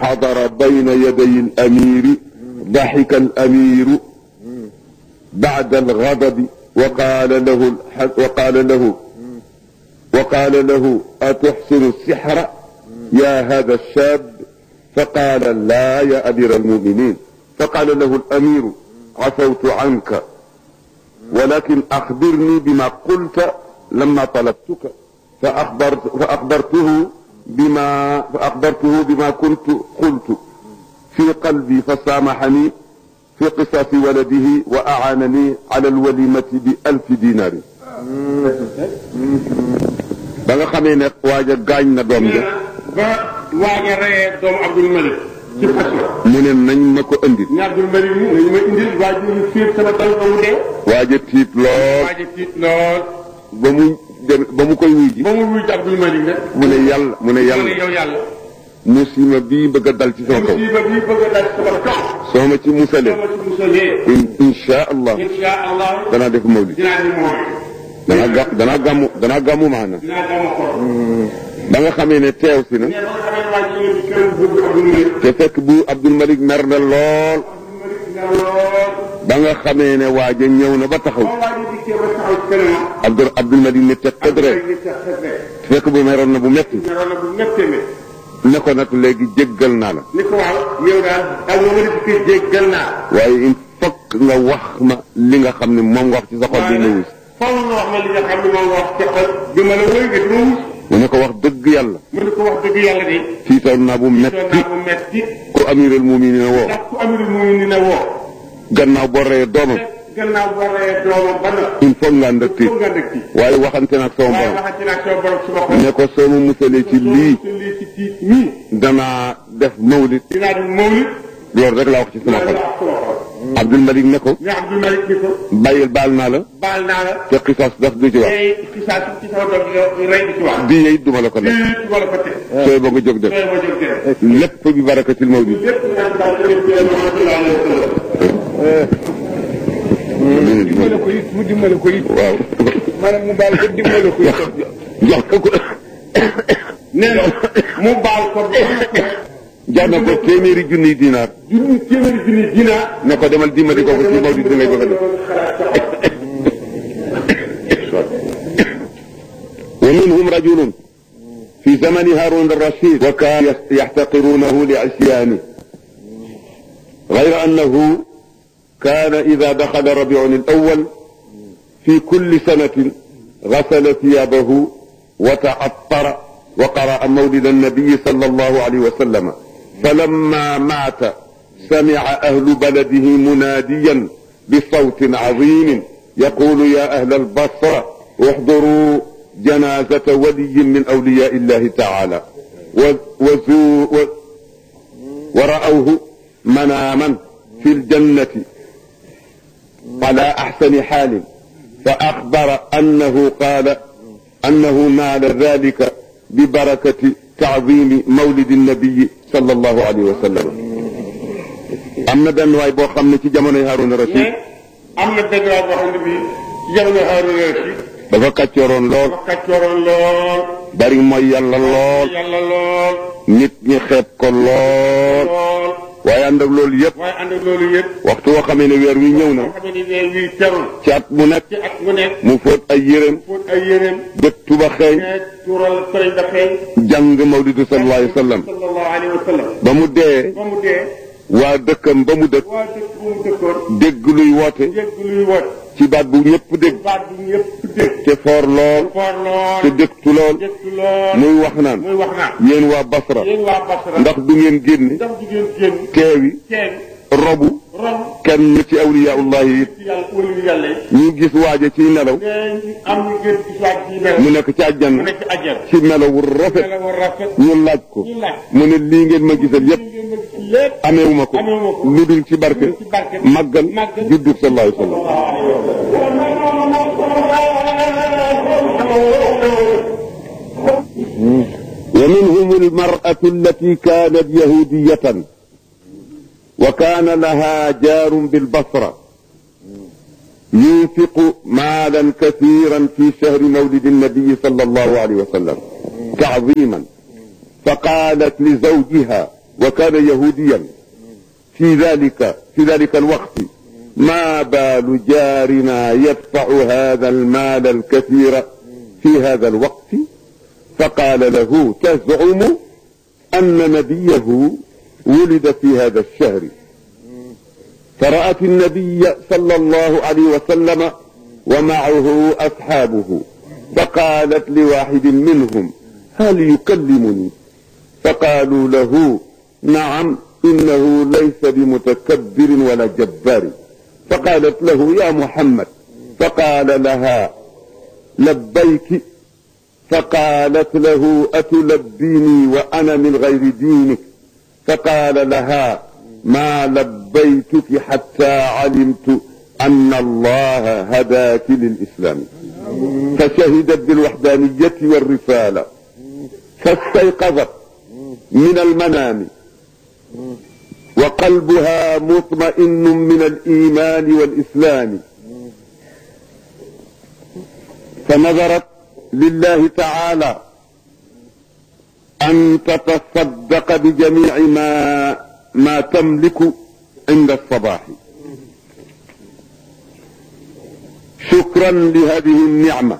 حضر بين يدي الأمير ضحك الأمير بعد الغضب وقال له الح- وقال له وقال له أتحسن السحر يا هذا الشاب فقال لا يا أمير المؤمنين فقال له الأمير عفوت عنك ولكن أخبرني بما قلت لما طلبتك فأخبرت فأخبرته بما فأخبرته بما كنت قلت في قلبي فسامحني في قصاص ولده وأعانني على الوليمة بألف دينار ba nga xamee ne waaja gaañ na doom ja ba waaj a reyee doomu Abdul Malik ci fas la mu ne nañ ma ko indi ne Abdul Malik mi nañu ma indil waaj ñu fiir sama dal ba mu dee waaja tiit lool waaj a tiit lool ba mu dem ba mu koy wuy ji ba mu wuy ci Abdul Malik nag mu ne yàlla mu ne ma ne yàlla yow yàlla musiba bii bëgg a dal ci sama kaw musiba bi bëgg a dal sama kaw soo ma ci musalee sama ci musalee in insha allah insha allah danaa def mawlid dinaa di mooy danaa ga danaa gàmmu danaa gàmmu maana dinaa dama xor ba nga xamee ne teew si na mais ba nga xamee waaj ñu ngi ci kër buur Abdul Malik te fekk bu Abdul Malik mer na lool Abdul Malik nga lool ba nga xamee ne waaja ñëw na ba taxaw ba waaj a dikkee ba taxaw ci kanamam Abdul Abdul Malik ne teg tëdd rek ngi tax xefee fekk bu meroon na bu metti ñoroon na bu méttee métti ne ko nag léegi jéggal naa la ni ko waaw yow daal ak ma mën a dikkee jéggal naa waaye il faut que nga wax ma li nga xam ne moom nga wax ci sa xol bi ma wus faw nga wax ma li nga xam ne moom nga wax ci xol bi ma la wëy nga di ma wus mu ne ko wax dëgg yàlla mu ne ko wax dëgg yàlla de tiitoon naa bu doon metti naa bu metti ku amiral mu'minin woo ndax ku amirul mu ni na woo gannaaw boo reyee doomam gannaaw boo reyee doomam ba na il faut nga ànd ak tiit foog nga dëkk ci waaye waxante nag sama waaye borom waxati naa sama borom suma xol ne ko soo ma musalee ci lii ci lii ci tiit mii danaa def mawlid dinaa di mawlid loolu rek laa wax ci sama loolu xol la wax sama xol Abdul Malik ne ko ne Abdul Malik ni ko bàyyil baal naa la baal naa la te xisaas daf du ci wax tey xisaas ci sama doom bi rey di ci wax di yey duma la ko def lii du ma la ko teg sooy ba nga jóg def tey ma jóg def lépp bi barakatil mawlid lépp nag daal di leen jëlee Muhammad sallallahu alayhi wa sallam dimbale ko it mu dimbale ko it waaw maanaam mu baal ko dimbale ko it jox ko ko nee na mu baal ko ba jox na ko téeméeri junniy dinaar junni téeméeri junni dinaar ne ko demal dimbali ko ko ci mawlid bi ngay bëgg a def ومنهم رجل في زمن هارون الرشيد وكان يحتقرونه لعصيانه غير أنه كان إذا دخل ربيع الأول في كل سنة غسل ثيابه وتعطر وقرأ مولد النبي صلى الله عليه وسلم فلما مات سمع أهل بلده مناديا بصوت عظيم يقول يا أهل البصرة احضروا جنازة ولي من أولياء الله تعالى وزو و ورأوه مناما في الجنة على أحسن حال فأخبر أنه قال أنه نال ذلك ببركة تعظيم مولد النبي صلى الله عليه وسلم أما بن واي بو خامني ci jamono Harun Rashid mais am na benn waay boo xam ne bii ci jamono Haaruna Rashid dafa kàccooroon lool dafa kàccooroon lool bari mooy yàlla lool yàlla lool nit ñi xeeb ko lool lool waaye ànd ak loolu yëpp waaye ànd ak loolu yëpp waxtu woo xamee ne weer wi ñëw na boo xam ne weer wii terul ci at mu nekk ci at mu nekk mu fóot ay yéreem fóot ay yéreem bët tuba xeeñ mais tuural sëriñ da feeñ jàng mawlidu sallallahu alayhi wa sallam sallallahu alayhi wa sallam ba mu dee ba mu dee waa dëkkam ba mu dëkk waa dëkk bu mu dëkkoon dégg luy woote dégg luy wot ci baat bu ñëpp dégg baat bi ñëpp dégg te foor lool foor te lool dëktu lool dégtu lool muy wax naan muy wax naa yéen waa Basra yéen waa Basra ndax du ngeen génne ndax du ngeen génn teewi kenn robu rom kenn ci awliyaullahi it ci yàlla wëlu yàlla yi ñu gis waaja ciy nelaw mais ñu am ñu gën ci soit ci mel mu nekk ci mu àjjana nekk ci àjjana ci melaw wu rafet mela war rafet ñu laaj ko ñu laaj mu ne lii ngeen ma gisal yépp ngeen ma gis lépp ameewuma ko Ameewuma ko. lu dul ci barke ci barke màggal màggal juddug sallallahu alayhi wa sallam ومنهم المرأة التي كانت يهودية وكان لها جار بالبصرة ينفق مالا كثيرا في شهر مولد النبي صلى الله عليه وسلم تعظيما فقالت لزوجها وكان يهوديا في ذلك في ذلك الوقت ما بال جارنا يدفع هذا المال الكثير في هذا الوقت فقال له تزعم أن نبيه ولد في هذا الشهر فرأت النبي صلى الله عليه وسلم ومعه أصحابه فقالت لواحد منهم هل يكلمني فقالوا له نعم إنه ليس بمتكبر ولا جبار فقالت له يا محمد فقال لها لبيك فقالت له أتلبيني وأنا من غير دينك فقال لها ما لبيتك حتى علمت أن الله هداك للإسلام فشهدت بالوحدانية والرسالة فاستيقظت من المنام وقلبها مطمئن من الإيمان والإسلام فنظرت لله تعالى أن تتصدق بجميع ما ما تملك عند الصباح شكرا لهذه النعمة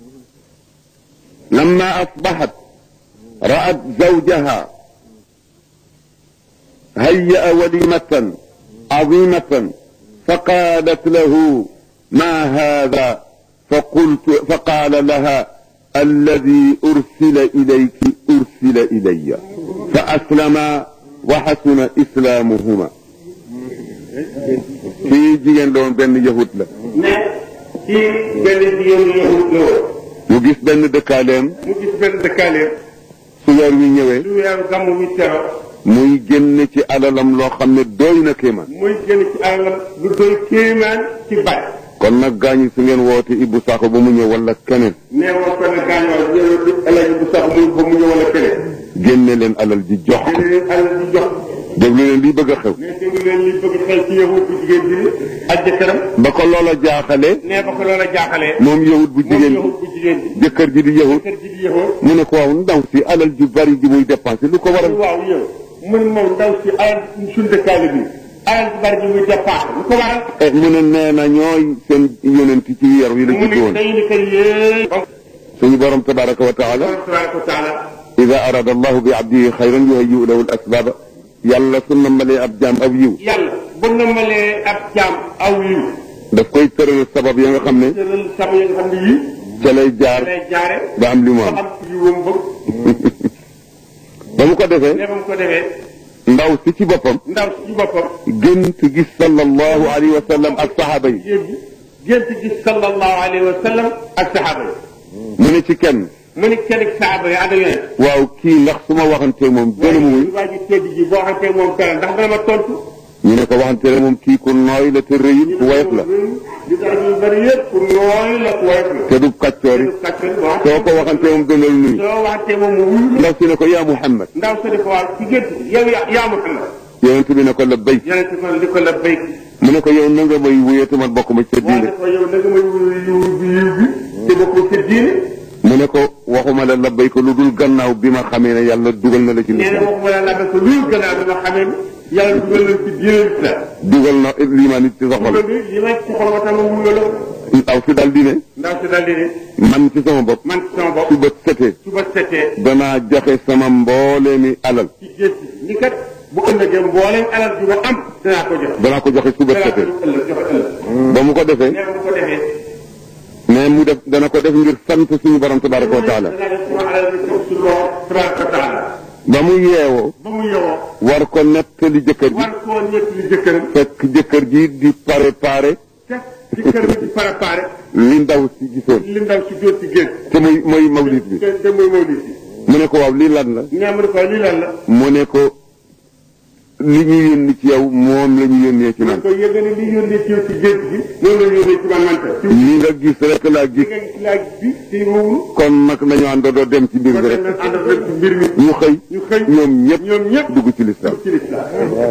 لما أصبحت رأت زوجها هيأ وليمة عظيمة فقالت له ما هذا فقلت فقال لها الذي أرسل إليك أرسل إلي فأسلما وحسن إسلامهما في جيجين لون بن يهود لا ne ci benn jigéen yahut la woon mu gis benn dëkkaaleem mu gis benn dëkkaaleem su weer wi ñëwee lu weeru gàmmu mi tero muy génn ci alalam loo xam ne doy na kéemaan muy génn ci alalam lu doy kéemaan ci bari kon nag gaañi su ngeen woote Ibou Sakho ba mu ñëw wala keneen nee woon ko ne gaañoo yow di alaji bu sax muy ba mu ñëw wala keneen génne leen alal ji jox ko dina leen alal di jox déglu leen lii bëgg a xew ne déglu leen li bëgg xel ci yahut bu jigéen bi ak jëkkëram ba ko loola jaaxale nee ba ko loola jaaxalee moom yahut bu moom jigéen yahut bu jigéen bi bi jëkkër ji di yahut kër ji di yahut mu ne ko waaw ndaw si alal ju bari ji muy dépensé lu ko waral waaw yow mun moom ndaw si alal suñu dëkkaale bi alal ji bari ji muy dépassé lu ko waral eh mu ne nee na ñooy seen yonent ci weer wi la mu judd ni woon dañu ni kër yéen suñu borom tabaraka wa taala tabaraka wa taala ida arada allahu bi abdihi xayran yuhayyi'u lahu al asbaba yàlla su nammalee ab jaam ab yiw yàlla bu nammalee ab jaam aw yiw daf koy tëral sabab ya nga xam ne tëral sama yi nga xam ne yii ca lay jaar lay jaare ba am li mu ba am am yiwam bëgg ba mu ko defee ne ba mu ko defee ndaw si ci boppam ndaw si ci boppam gént gis sallallahu alayhi wa sallam ak saxaaba yi jigéen bi gént gis sallallahu alayhi wa sallam ak saxaaba yi mu ne ci kenn mu ni kenn ak saxaaba yi ànd ak yonent waaw kii ndax su ma waxantee moom gën a mu muy waa ji tedd ji boo xamante moom dara ndax dana ma tontu ñu ne ko waxantee moom kii ku nooy la te rëyul ku woyof la li tax ñu bari yëpp pour nooy la ku woyof la te du kàccoor it kàccal waaw soo ko waxantee moom dana la nuyu soo waxantee moom mu wuyu la ndaw si ne ko yaa Muhammad ndaw sa di ko waaw ci gént gi yow yaa yaa Muhammad yonent bi ne ko la béy yonent ko di ko la béy mu ne ko yow na nga may wuyee te man bokk ma ca waaye diine ko yow na nga may wuyu yiw bi yiw bi te bokkul sa diine mu ne ko waxuma la la béy ko lu dul gannaaw bi ma xamee ne yàlla dugal na la ci nee na lislaam waxuma la labe ko luy gannaaw bi ma xamee ni yàlla dugal na ci diine l'islam dugal na liimaan it ci sa xol dugal bi li may ci xol ma tam ma wuyu la ndaw si dal di ne ndaw si daal di ne man ci sama bopp man ci sama bopp su bët setee suba setee danaa joxe sama mbooleemi alal ci gént ni kat bu ëllëgee mbooleem alal bi ma am danaa ko joxe danaa ko joxe su bët danaa ko setee jox ëllëg joxe ëllëg ba mu ko defee nee na bu ko defee mais mu def dana ko def ngir sant suñu borom tabaraka wa taala danaa def sama alal bi jox suñu borom tabaraka wa taala ba mu yeewoo ba mu yowoo war ko nettali jëkkër ji war koo ñett li jëkkëram fekk jëkkër ji di préparé te ci kër bi di préparé li ndaw si gisoon li ndaw si jóot ci gént te muy mooy mawlid bi te te muy mawlid bi mu ne ko waaw lii lan la nee mu ne ko lii lan la mu ne ko li ñu yónni ci yow moom la ñu yónnee ci man man ko yëg ni li yónnee ci yow ci gént bi noonu la yónnee ci man man ta ci li nga gis rek laa gis nga gis laaj bi ci wowul kon nag nañu àndandoo dem ci mbir kon bi dañ rek leen ànd ak ci mbir mi ñu xëy ñu xëy ñoom ñëpp ñoom ñëpp dugg ci lislaam ci lislaam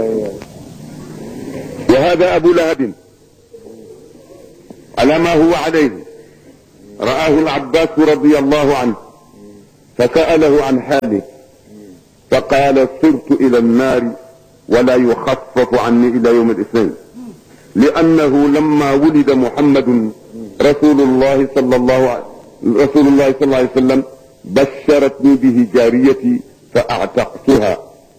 وهذا أبو لهب على ما هو عليه رآه العباس رضي الله عنه فسأله عن حاله فقال سرت إلى النار ولا يخفف عني إلى يوم الاثنين لأنه لما ولد محمد رسول الله صلى الله عليه رسول الله صلى الله عليه وسلم بشرتني به جاريتي فأعتقتها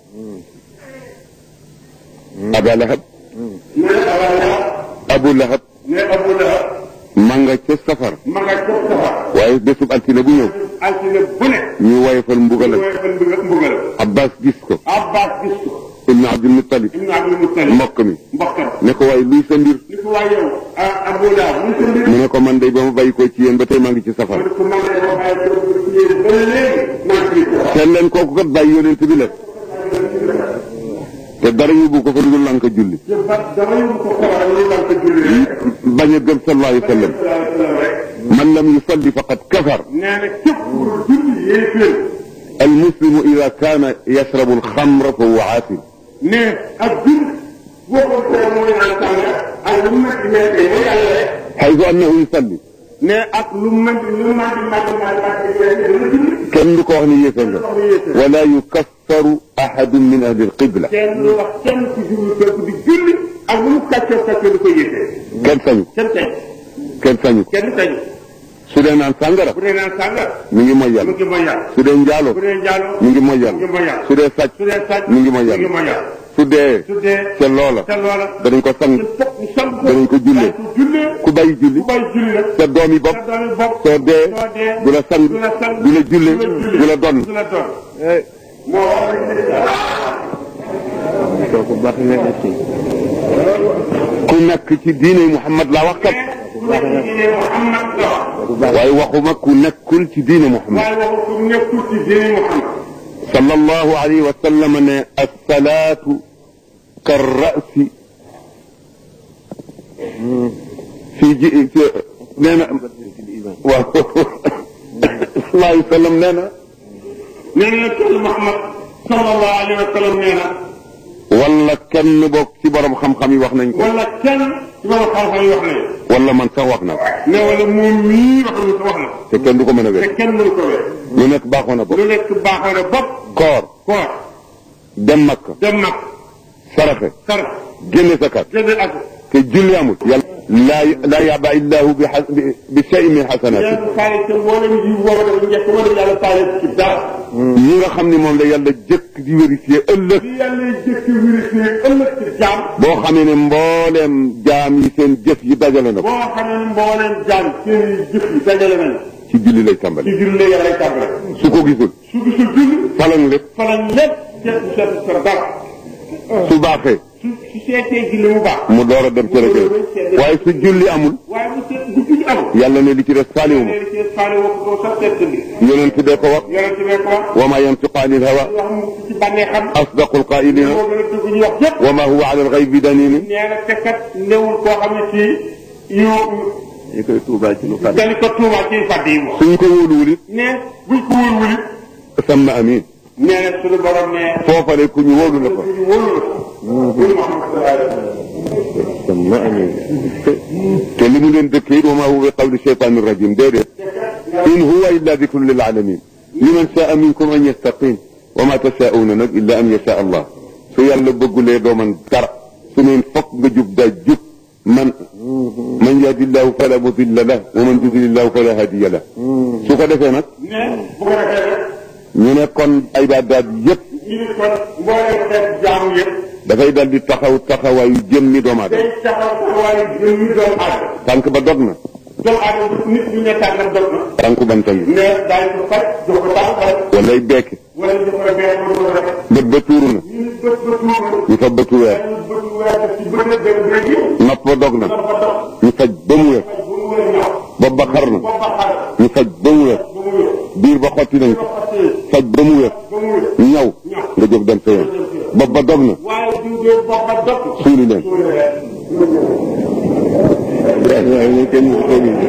أبا لهب ne Abaa Lahab أبو لهب ne Abu Lahab ma nga ca safar ma nga ca safar waaye bésub altine bu ñëw altine bu ne ñu woyofal mbugalam mooy fan mbugal mbugalam Abbas gis ko Abbas gis ko ibnu Abdul Muttalib ibnu Abdul Muttalib mbokk mi mbokkam ne ko waaye luy sa mbir ni ko waa yow ah Abu Lahab mu sa mbir mu ne ko man day ba ma bàyyi ko ci yéen ba tey maa ngi ci safar mu ne ko man de ma bàyyi ko ci yéen ba léegi maa ngi ciy ko seet leen kooku kat bàyyi yonent bi la te dara yóbbu ko fa lu dul lanka julli te ba dama yóbbu ko xabar lu lan ko julli rek bañ a gëm sallallahu alayhi wa sallam sallallahu alayhi wa sallam rek man lam yusalli faqad kafar nee na képp ku julli yéeféer المسلم إذا كان يشرب الخمر فهو عاصم ne ak jur boo ko tee mooy naan sànga ak lu metti metti mooy yàlla rek حيث أنه يصلي ne ak lu metti lu màgg màgg màgg màgg dana julli kenn du ko wax ni yéefar nga ولا يكفر أحد من أهل القبلة kenn lu wax kenn ku julli kooku di julli ak lu mu kàccoo kàccoo du ko yéefee kenn sañu kenn tey kenn sañu ko kenn tey su dee naan sàngara bu dee naan sànga mi ngi mooy mu yàlla ngi mooy yàlla su dee njaalo bu dee njaaloo mi ngi mooy mu ngi yàlla mooy yàlla su dee sàcc su dee sàcc mi ngi mooy mu ngi yàlla mooy yàlla su dee su dee ca loola te loola danañ ko sang te fokk ñu sang ko danañ ko jullee. danañ ko jullee ku bàyyi julli ku bàyyi julli nag sa doom yi bopp sa doom yi bopp soo dee soo dee du la sang du la sang du la julle du la donn du la doon moo kooku baax na ci ku nekk ci diine Muhammad laa wax kat nekk ci diine Muhammad la wax waaye waxuma ku nekkul ci diine Muhammad waaye waxu ku nekkul ci diine Muhammad sallallahu alayhi wa sallam ne assalaatu karrasi fii ji ci nee na waaw sallallahu alayhi wa sallam nee na nee na kenn Muhammad sallallahu alayhi wa sallam nee na wala kenn bokk ci borom xam-xam yi wax nañ ko wala kenn ci borom xam-xam yi wax nañu wala man sax wax na ko ne wala moom mii wax nañu ko wax na te kenn du ko mën a te wér kenn mënu ko wér lu nekk baaxoon na lu bopp nekk baaxoo na bopp koor koor dem makka dem nag saraxe sar génne zakat génne ak te julli amul yàlla laa laa yaba illahu bi xas bi bi shay min xasanaati yàlla faale te mboolem ji boobu dafa njëkk wala yàlla faale ci dara ñi nga xam ne moom la yàlla jëkk di vérifier ëllëg li yàlla jëkk vérifié ëllëg ci jaam boo xamee ne mbooleem jaam yi seen jëf yi dajale na ko boo xam ne mbooleem jaam seen jëf yi dajale nañ ci julli lay ci tàmbali julli yàlla lay tàmbale su ko gisul su gisul julli falan lépp fa lañ lépp seet bu seet sa dara su baaxee su su seetee julli mu baax mu door a dem ci rek waaye su julli amul waaye bu seet bu julli amul yàlla ne li ci des faaliwuma nee ci faale wax ko sax seet li yonent bee ko wax yonent bi ko wax wa ma yantiqu anil hawa wax mu ci bànnee xam asdaqul qailina moo gën a dugg ñu wax yëpp wa ma huwa ala alxaybi danini nee na te kat newul koo xam ne ci yu ñu koy tuubaal ci lu fàtte dañu ko tuumaal ci fàdd yi moom suñ ko wóoluwul it ne buñ ko wóorwul it samma amin nee na suñu borom ne foofale ku ñu wóolu la ko ñu wóorul la wóorul Muhammad sallallahu alayhi wa sallam sama amin te li mu leen dëkkee it wa ma huwa bi qawli shaytaani rajim déedéet in huwa illa dikrun lil alamin liman shaa minkum an yastaqim wa ma tashaa'una nag illa an yasha allah su yàlla bëggulee doo man dara su neen fokk nga jub daa jub man man yahdillahu fala mudilla lah wa man yudlillahu fala hadiya lah su ko defee nag ne bu ko defee rek ñu ne kon ibaadaat yépp ñu ne kon mbooleem xeet jaamu yëpp dafay dal di taxaw taxawaayu jëmmi doomu aadama day taxaw taxawaayu jëm ñu doomu aadama tànk ba dog na doomu aadama nit ñu ne tànnam dog na tànku banta ngi ne daañu ko faj jox ko tànk faj walay beeke wala ñu ko bee wala ko rek bët ba tuuru na ñu ne bët ba tuur ñu fa bëtu weer dañu bët weer def ci bët benn bëri yi nopp ba dog na dafa dox ñu faj ba mu wér bu mu wër ñaw bopp ba xar na bopp ba xar ñu faj ba mu wér bu mu wër biir ba xotti nañ ko ko xasee faj ba mu wér ba mu wër ñaw nga jóg dem sa yoon bopp ba dog na waaye diw dee bopp ba dog suuli leen waaye ñu kenn mu ko gis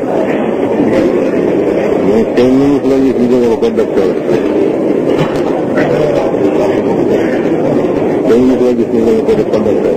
mais kenn mu la gis ñu jóge ko docteur kenn mu la gis ñu jóge ko def ko docteur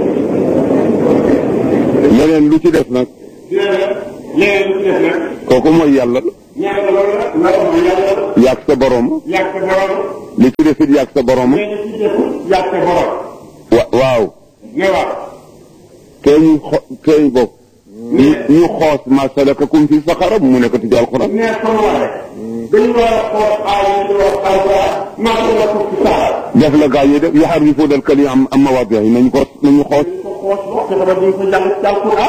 leneen lu ci def nag léegi lu ci def nag kooku mooy yàlla ñaata loolu la loolu mooy yàlla yaag sa borom yàgg sa borom li ci defit yàgg sa borom nee na ci def yàgg sa borom wa waaw ne waaw tey ñu xo tey bokk ñu ñu xoos ma salakakum fi saqara mu nekk ci alquran ne comme waxe dañu war a xool aay yi di wax alquran maa ko la ko ci saara def la gaa yi def yaxarrifuuna al-kalima am am mawaadihi nañu ko nañu xoos ko xoos wax fexe ba duñ ko jàng ci alquran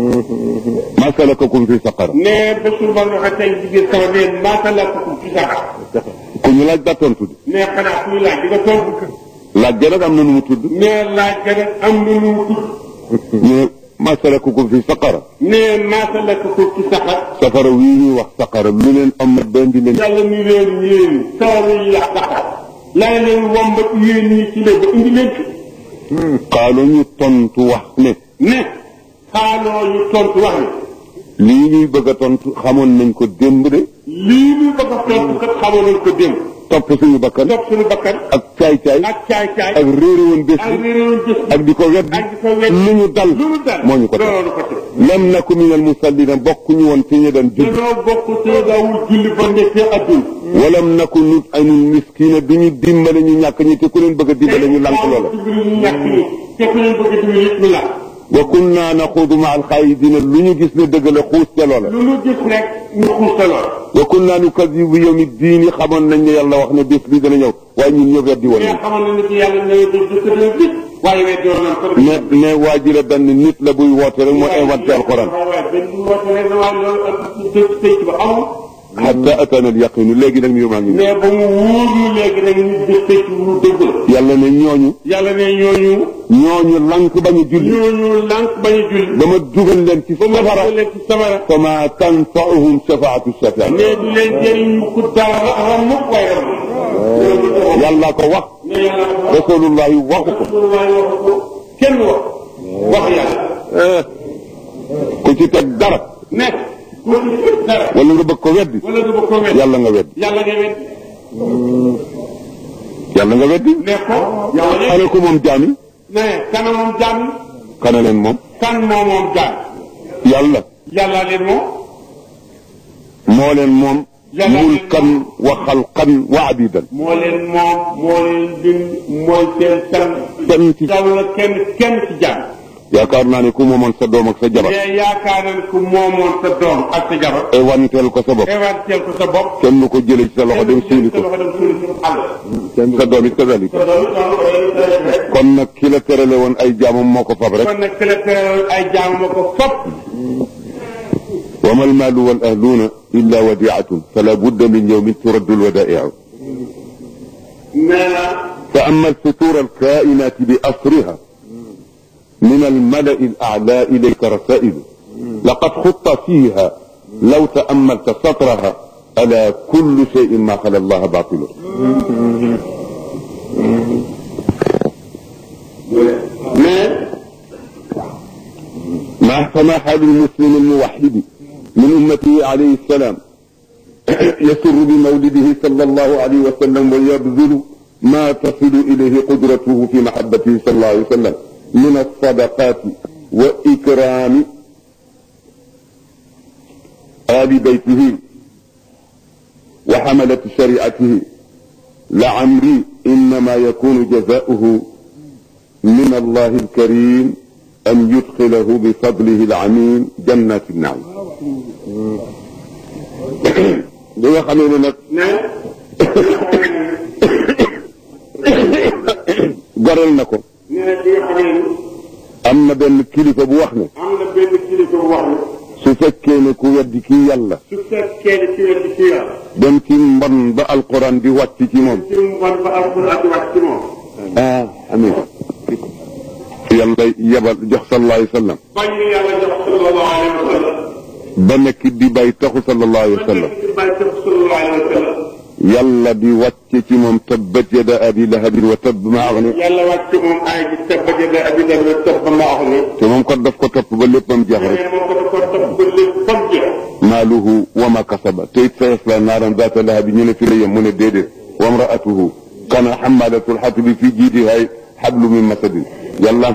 ma salakakum fi saqara ne bésul ba nga xam tey ci biir sama ne maa ko la ko ci saara ku ñu laaj daa tontu di ne xanaa kuy laaj di nga tontu laaj ga nag am na nu mu tudd ne laaj ga nag am na nu mu tudd ñu ne ma salakakum fi saqara ne maa ko la ko ci saxar safara wii ñuy wax saqara lu leen am benn di leen yàlla mi leen yéen sawara yi yaa saxar lay leen wombat yéen ñi ci léegi indi leen ci xaalu ñu tontu wax ne ne xaaloo ñu tontu wax ne lii ñuy bëgg a tontu xamoon nañ ko démb de lii ñu bëgg a tontu kat xamoon nañ ko démb topp suñu bakkan topp suñu bakkan ak caay-caay ak caay-caay ak réere woon bés ak bi réeroon jëf bi ak di ko weddi ak di ko weddi lu ñu dal lu mu dal moo ñu ko teg loolu ko teg lam naku minal musallina bokkuñu woon ci ñi daan julli dañoo bokk te daawul julli ba nekkee adduna walam naku nut aynul miskina du ñu dimbale ñu ñàkk ñi te ku leen bëgg a dimbale ñu lànk loola dimbali ñu ñàkk ñi te ku leen bëgg a dimbali it ñu la wa kunna naxuudu ma alxaayidina lu ñu gis ne dëgg la xuus ca loola lu ñu gis rek ñu xuusa lool wa kunna nukadibu bi yawmi diini xamoon nañ ne yàlla wax ne bés bi dana ñëw waaye ñun ñoo weddi woon mais nañ xamoon na ni ci yàlla ñëwee ba jëkk dina gis waaye weddi woon nañ ko ne ne waa ji la benn nit la buy woote rek moo inventé alquran waaye benn woote rek na waaye loolu ak dëkk tëj ba amul xatta atana al yaqinu léegi nag ñu maa ngi ñëw mais ba mu wóor ñu léegi nag ñu dëkk tëj lu dëgg la yàlla ne ñooñu yàlla ne ñooñu ñooñu lank bañ a julli ñooñu lànk bañ a julli ba ma dugal leen ci ba ma safara dugal leen ci safara fa ma tanfauhum shafaatu shafaa mais du leen jëriñ ñu ko dara ram mukk waaye ram yàlla ko wax mais yàlla ko rasulullahi waxu ko Rasulullah wax ko kenn wax wax yàlla ku ci teg dara nekk ku ci dara wala nga bëgg ko weddi wala du ba ko wet yàlla nga weddi yàlla nga wet yàlla nga weddi ne ko yàlla xane ko moom jaami ne kana moom jaam xane leen moom kan moo moom jaam yàlla yàlla leen moom moo leen moom Yàlla leen mulkan wa xalqan wa abidan moo leen moom moo leen bind mooy seen san kenn ci taw la kenn kenn ci jaam yaakaar naa ne ku moomoon sa doom ak sa jabar mais yaakaar nañ ku moomoon sa doom ak sa jabar e wanteel ko sa bopp éventuel ko sa bopp kenn du ko jële ci sa loxo dem suuli sa ko loxo dem suuli ko àll sa doom it kadalika sa doom it kon nag ki la terale woon ay jaamam moo ko fab rek kon nag ki la teral ay jaam ma ko fop wa ma almaalu wal ahluuna illa wadiatun fala budda min yawmin turaddu alwadaiu nee na فأما الفتور الكائنات بأسرها من الملأ الأعلى إليك رسائل لقد خط فيها لو تأملت سطرها ألا كل شيء ما خلا الله باطل mais ما فما حال المسلم الموحد من أمته عليه السلام يسر بمولده صلى الله عليه وسلم ويبذل ما تصل إليه قدرته في محبته صلى الله عليه وسلم من الصدقات وإكرام آل بيته وحملة شريعته لعمري إنما يكون جزاؤه من الله الكريم أن يدخله بفضله العميم جنات النعيم li nga xamee ne nag ne goreel na ko nee na li nga xam ne am na benn kilifa bu wax ne am na benn kilifa bu wax ne su fekkee ne ku weddi kii yàlla su fekkee ne ci wet ci yàlla dem ci mbon ba alquran di wàcc ci moom ci mu bon ba alquran di wax ci moom ah amin yàlla yebal jox sallallahu alayhi wa sallam bañ ñu yàlla jox sallallahu alayhi wa sallam ba nekk di bay taxu sallallahu alayhi wa sallam ci bàyyi tax sallallahu alayhi wa sallam yàlla di wàcce ci moom tabbat yada abi lahabin wa tabb ma aghna yàlla wàcc moom ay gi tabba jëde abi dal wa tabba ma wax ne te moom kat daf ko topp ba léppam jeex rek mais moom ko da ko topp ba lépp fam jeex maaluhu wa ma kasaba te it sa yasla naaran zaata lahabi ñu ne fi la yem mu ne déedéet wa mraatuhu kana xamalatul xatbi fi jiidiha xablu min masadin yàlla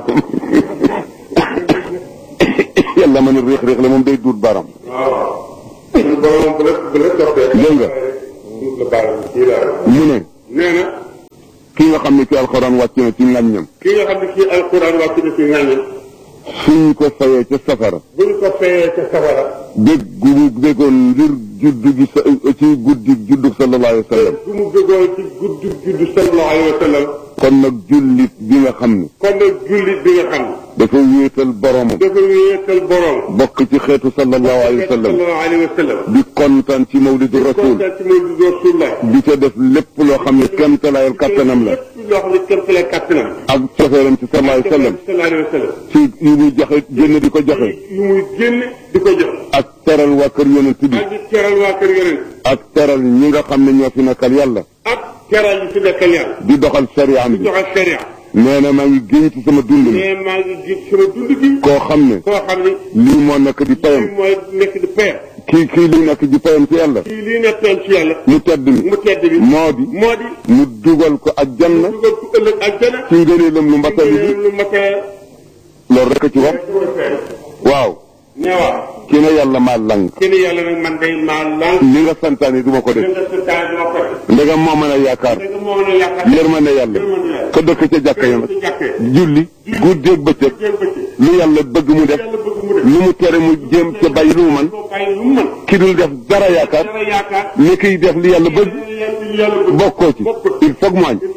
yàlla ma ne réex réex la moom day duut baram waaw borom bu la bu la toppee dégg nga la baal kii la mu ne nee na ki nga xam ne ci alxuraan wàcc na ci ngaññam ki nga xam ne kii alquran wàcc na ci ngàññam suñ ko fayee ca safara bu ñu ko fayee ca safara bég gu mu bégoon ngir juddu gi sa ci guddi juddu sallallahu alayhi wa sallam bu mu bëggoon ci gudd juddu sallallahu alayhi wa sallam kon nag jullit bi nga xam ne kon nag jullit bi nga xam ne dafa wéetal boromam dafa wéetal borom bokk ci xeetu sallallahu alayhi wa sallam sallallahu alayhi wa sallam di kontaan ci mawlidu rasul kontaan ci mawlidu rasulullah di ca def lépp loo xam ne kéemtalaayal kattanam la lépp loo xam ne kéem tolluwaay kattanam ak cofeelam ci sallallahu alayhi wa sallam sallallahu alayhi wa sallam ci yu muy joxe génn di ko joxe yu muy génn di ko jox ak teral waa kër yonent bi ak di teral waa kër yonent ak teral ñi nga xam ne ñoo fi nekkal yàlla ak teral yi fi nekkal yàlla di doxal sariyaam bi joxe sharia nee na maa ngi génn ci sama dund ne mais maa ngi gis sama dund gi koo xam ne koo xam ne lii moo nekk di payam lii mooy nekk di peer kii kii li nekk di payam ci yàlla kii lii nekkoon ci yàlla mu tedd mi mu tedd bi moo di moo di mu dugal ko ak janna dugal ko ëllëg ak jana ci ngëneelam lu mbatali bi lu matee loolu rek a ci wax waaw ne waaw ki ne yàlla maa lang ci ni yàlla nag man day maa lan li nga santaane du ma ko li def nga sa taal dama ko def ndegam moo mën a yaakaar dëgg moo mën a yaakaar yërmande yàlla ka dëkk ca jàkka ya nag ci jàkkee julli guddeeg bëccëg jéem bëccëg lu yàlla bëgg mu def yàlla bëgg mu def lu mu tere mu jéem ca bàyyi lu mu man koo bàyyi lu mu mën ki dul def dara yaakaar dara yaakaar ni kiy def li yàlla bëgg yàlla yàlla bëgg bokkoo ci il faut que mu añ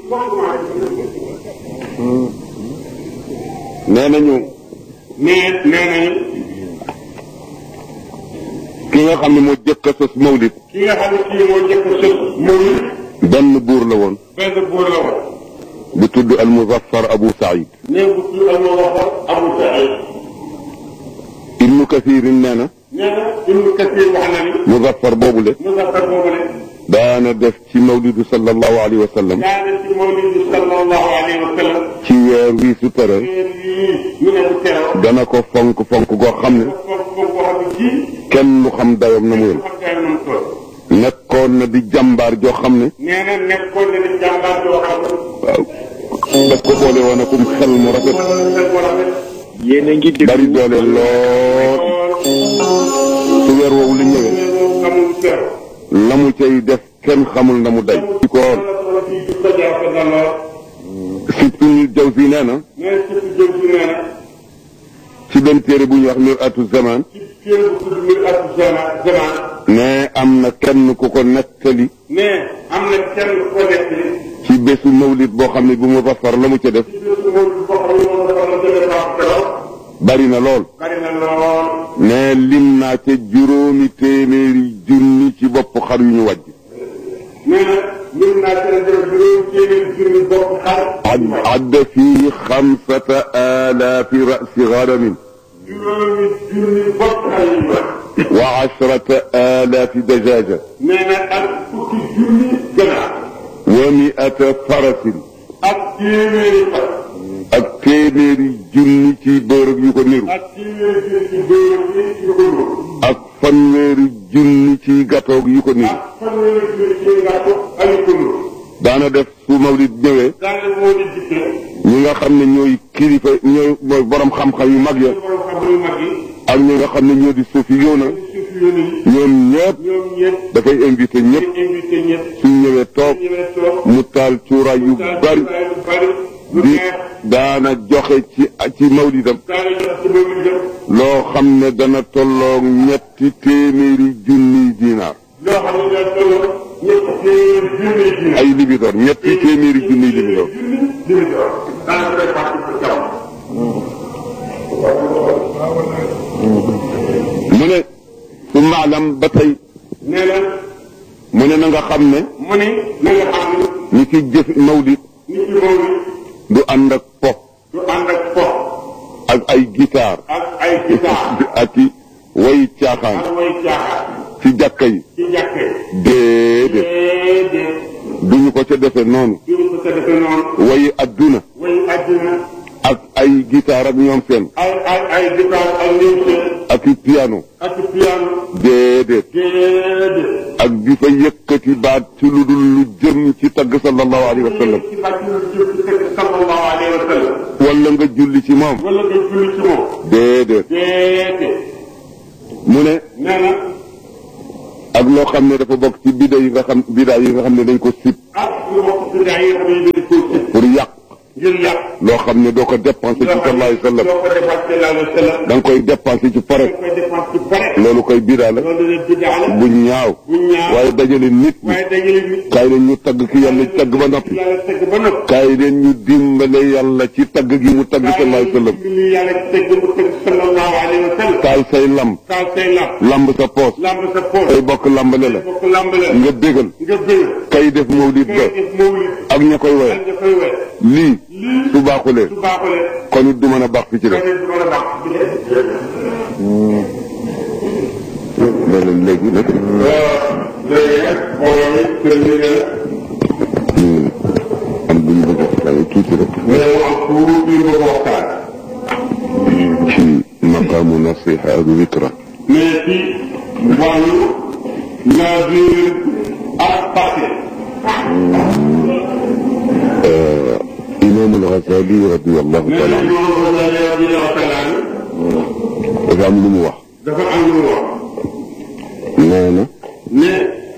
nee nañu mais nee nañu ki nga xam ne moo jëkk a sos mawlid ki nga xam ne kii moo jëkk a sëf moom benn buur la woon benn buur la woon bu tudd al muzaffar abu saïd nee bu tudd al muzaffar abu saïd ibnu kathirin nee na nee na ibnu kathir wax na ni muzaffar boobule muzaffar boobu ne daana def ci mawlidu sallallahu alayhi wa sallam daana ci mawlid sallallahu alayhi wa sallam ci weer wii su tere weer yii ñu ne bu teroo dana ko fonk fonk goo xam ne foofu foofu boo xam ne kii kenn lu xam dayoom na mu yem xam daal nam toll nekkoon na di jàmbaar joo xam ne nee na nekkoon na di jàmbaar joo xam ne waaw daf ko boole woon akum xel mu rafet mën na leen war a def yéen a ngi déglu bari doole lool su weer woowu la ñëwee amul teroo la mu cay def kenn xamul na mu day ci ko woon si tunu jaw si nee na mais surtout jëm si nee na ci benn téere bu ñuy wax mir atu zaman ci kéem bu tudd muy at zama zaman ne am na kenn ku ko nettali mais am na kenn ku ko nekk li ci bésu mawlid boo xam ne bu mu fafar la mu ca def ci bésu moom boo xam ne moom dafa la jëlee baax keroog bari na lool bari na lool ne lim naa ca juróomi téeméeri junni ci bopp xar yu ñu wàjj nee na ñun naa seen jërë juróom téeméeri junni bopp xar عد عد فيه خمسة آلاف رأس غنم juróomi junni bopp xar yi wax وعشرة آلاف دجاجة nee na ak fukki junni ganaar ومئة فرس ak téeméeri fas ak téeméeri junni ci bërëb yu ko niru ak téeméeri junni ci góor yi yu ko nuur ak fanweeri junni ci gatoog yu ko niru ak fanweeri junni ci ngàttu ak yu ko nuur daana def su mawlid ñëwee daanaka moo di dikkee ñi nga xam ne ñooy kilifa ñooy mooy borom xam-xam yu mag ya borom xam yu mag yi ak ñi nga xam ne ñoo di suufi yoona suuf yónni yi ñoom ñëpp ñoom ñëpp dafay invité ñëpp di invité ñëpp suñ ñëwee toog ñëwee toog mu taal cuuraay yu bari lu bari lu di neex daana joxe ci ci mawlidam daanaka jox ci boobu ñu def loo xam ne dana tolloog ñetti téeméeri junniy dinaar loo xam ne daal tolloo ñetti téeméeri junni junni ay libidoor ñetti téeméeri junniy libidoor junni junni doon daanaka day fàtte ko jaww mu ne su maalam ba tey nee na mu ne na nga xam ne mu ni na nga xam ne ñi ci jëf mawlid nit ki moom du ànd ak po du ànd ak fo ak ay guitare ak ay gitaar ak i way caaxaan ak way caaxaan ci jàkka yi ci jàkkee déedéet déedéet duñu ko ca defe noonu duñu ko ca defe noonu way adduna way àddina ak ay guitare ak ñoom seen ay ay ay gitaar ak limse ak i piano ak piano déedéet déedéet ak di fa yëkkati baat ci lu dul lu jëm ci tagg sallallahu alayhi wa sallam ci bàcc lu jëm ci tëgg sallallahu alayhi wa sallam wala nga julli ci moom wala nga julli ci moom déedéet déedéet mu ne nee na ak loo xam ne dafa bokk ci bida yi nga xam bida yi nga xam ne dañ ko sib ak lu bokk ci gaa yi nga xam ne dañ koy sib pour yàq ngir yàq loo xam ne doo ko dépensé ci sallallahu alayhi wa sallam doo ko defal sallallahu alayhi wa sallam da nga koy dépensé ci dañ pare koy dépense ci pare loolu koy bida la loolu la biddaa la bu ñaaw bu ñaaw waaye dajale nit ñi waaye dajale nit kaay leen ñu tagg ki yàlla tagg ba noppi yàlla tëgg ba noppi kaay leen ñu dimbale yàlla ci tagg gi mu tagg sallallahu alayhi wa sallam li yàlla tëgg mu tëgg sallallahu alayhi wa sallam taal say lamb taal say lamb lamb sa poos lamb sa poos say bokk lambale la bokk lamb la nga bégal nga bëgg kay def mawlid ba ngay def mawlid ak ña koy woye ak nga koy wet lii su baaxulee su baaxulee kon it du mën a baax fi ci def kon it du mën a baax loolu léegi nag léegi nag mbooloo mi kër gi ne am bu ñu bëgg a waxtaane tuuti rek mais mu am tuuti ñu bëgg a waxtaan ci maqaamu nasiha ak witra mais ci wàllu navire ak parti imam al-Ghazali radiyallahu mais taala nag anhu ñoo ko dalee radiyallahu taala anhu dafa am lu mu wax dafa am lu mu wax nee na ne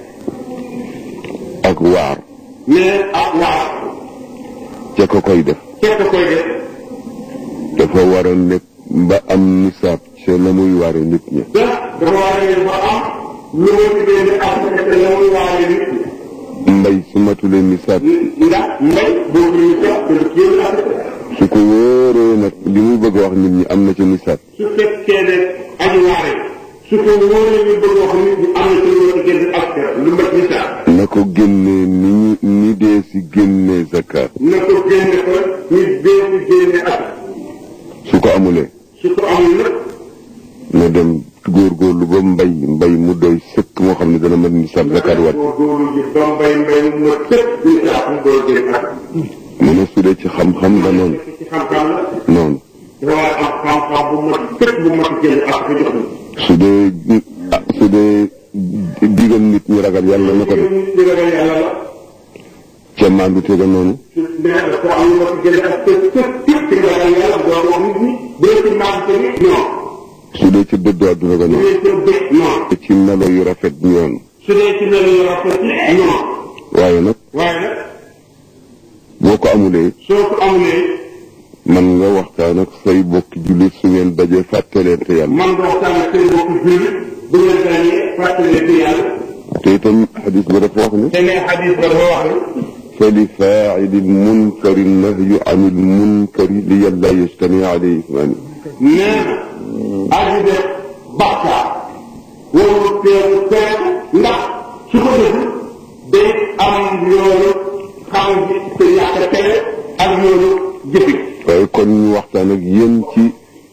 ak waar ne ak waar ca ko koy def fekk koy def dafa war a nekk ba am nisaab ca la muy waare nit ñi da dafa war a ba am lu ma tuddee ni Afrique te la muy waare nit mbay su matulee nisaab ñi ndax mbay boobu ñu sax te lu kii Afrique su ko wóoree nag li muy bëgg a wax nit ñi am na ca nisaab su fekkee ne aji waare su ko wóoree ñu bëgg wax nit ñi am na ci lu ma tuddee ak lu mat misaal na ko génnee ni ñu ni dee si génnee zakat na ko génne ko ñu dee ci génne ak su ko amulee su ko amul nag na dem góorgóorlu ba mbay mbay mu doy sëkk moo xam ne dana mën nisaab zakat wat góorgóorlu ji ba mbay mbay mu ma tëpp misaal mu door génne ak mu ne su dee ci xam-xam la noonu ci xam-xam la noonu dafa war a am xam-xam bu mat tëpp bu mat génne ak ko jox ñu su dee ah su dee digal nit ñi ragal yàlla na ko def di ragal yàlla la ca maandu tega noonu mais dafa am lu ma ko jëlee ak tëpp tëpp tëpp ci ragal yàlla doo wax nit ñi bu dee ci maam te ni non su dee ci dëddu àdduna ga bu noonu dee ci bëgg non ci melo yu rafet ñoon su dee ci melo yu rafet yi non waaye nag waaye nag boo ko amulee soo ko amulee man nga waxtaan ak say bokki jullit su ngeen dajee fàttaleente yàlla man nga waxtaan ak seen bokk julli bu ngeen dañee fàttalee ci yàlla te itam xadis ba dafa wax ne te ne xadis ba dafa wax ne fa li faacili lmunkari nahyu an ilmunkari li yàlla yajtami alayhi ismaani nee na aji def bàkkaar warul teewu tere ndax su ko deful day am yoonu xam gi te yàq tere ak yoonu jëfi waaye kon ñu waxtaan ak yéen ci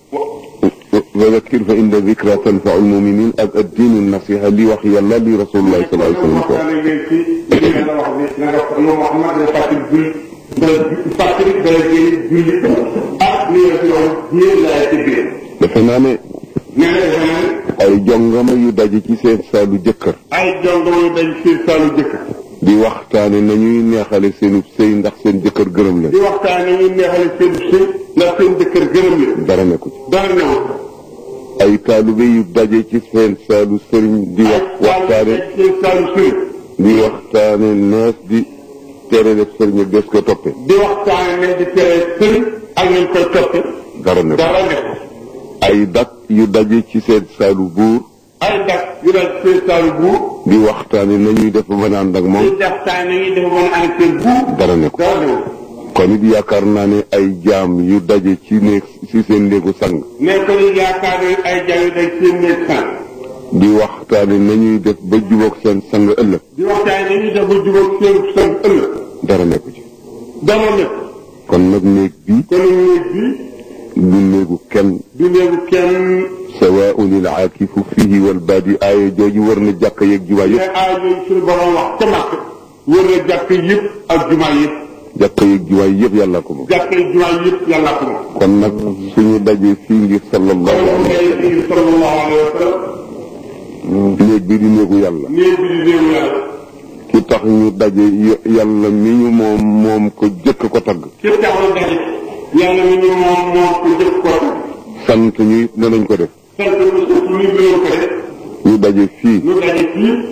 wa zakkir fa inna zikra tanfau almuminin ak addiinu nasiha li wax yàlla li rasulullahi sallallahu alayhi wa sallam ko waxtaan ak yéen ci li nga la wax ne na nga ko yow Muhammad nga fàttali julli nga fàttali dara génn julli ak li nga fi wax yéen laay ci biir defe naa ne nee na defe naa ne ay jongama yu daje ci seen saalu jëkkër ay jongo yu dañ ci saalu jëkk di waxtaane nañuy neexale seenub sëy ndax seen jëkkër gërëm leen di waxtaane ñu neexale seen sëy ndax seen jëkkër gërëm leen dara nekku ci dara newul ay taalibe yu daje ci seen saalu sëriñ di wax waxtaane seen saalu sëriñ di waxtaane nees di tere def sëriñ ak des ko toppe di waxtaane nañ di tere sëriñ ak nañ koy toppe dara nekku dara newul ay dak yu daje ci seen saalu buur ay dak yu dañ seen saalu buur di waxtaane nañuy def ba mën a ànd ak moom di waxtaane nañuy dafa mën a ànd seen buur dara nekku dara newul kon it yaakaar naa ne ay jaam yu daje ci néeg ci seen néegu sang mais ko ñu yaakaar ne ay jaam yu dañ seen néeg sang di waxtaane nañuy def ba jubóog seen sang ëllëg di waxtaane nañuy def ba jubóog seen sang ëllëg dara nekku ci dara nekk kon nag néeg bi kon néeg bi du néegu kenn du néegu kenn sawaun il aakifu fihi wal baadi aaya jooju war na jàkka yeeg jumaa mais yëpp aay yooyu suñu borom wax ca màkk wër na jàkk yëpp ak jumaa yëpp jàkka yeeg jumaa yëpp yàlla ko moom jàkk yi jumaa yëpp yàlla ko moom kon nag suñu dajee fii ngir sallallahu kon alayhi ngay indi sallallahu alayhi wa sallam néeg bi di néegu yàlla néeg bi di néegu yàlla ki tax ñu daje y- yàlla mi ñu moom moom ko jëkk ko tagg ki taxaw daje yàlla mi ñu moom moom ko jëf ko sant ñu it danañ ko def sant ñu sant ñu gërëm ko def ñu daje fii ñu daje fii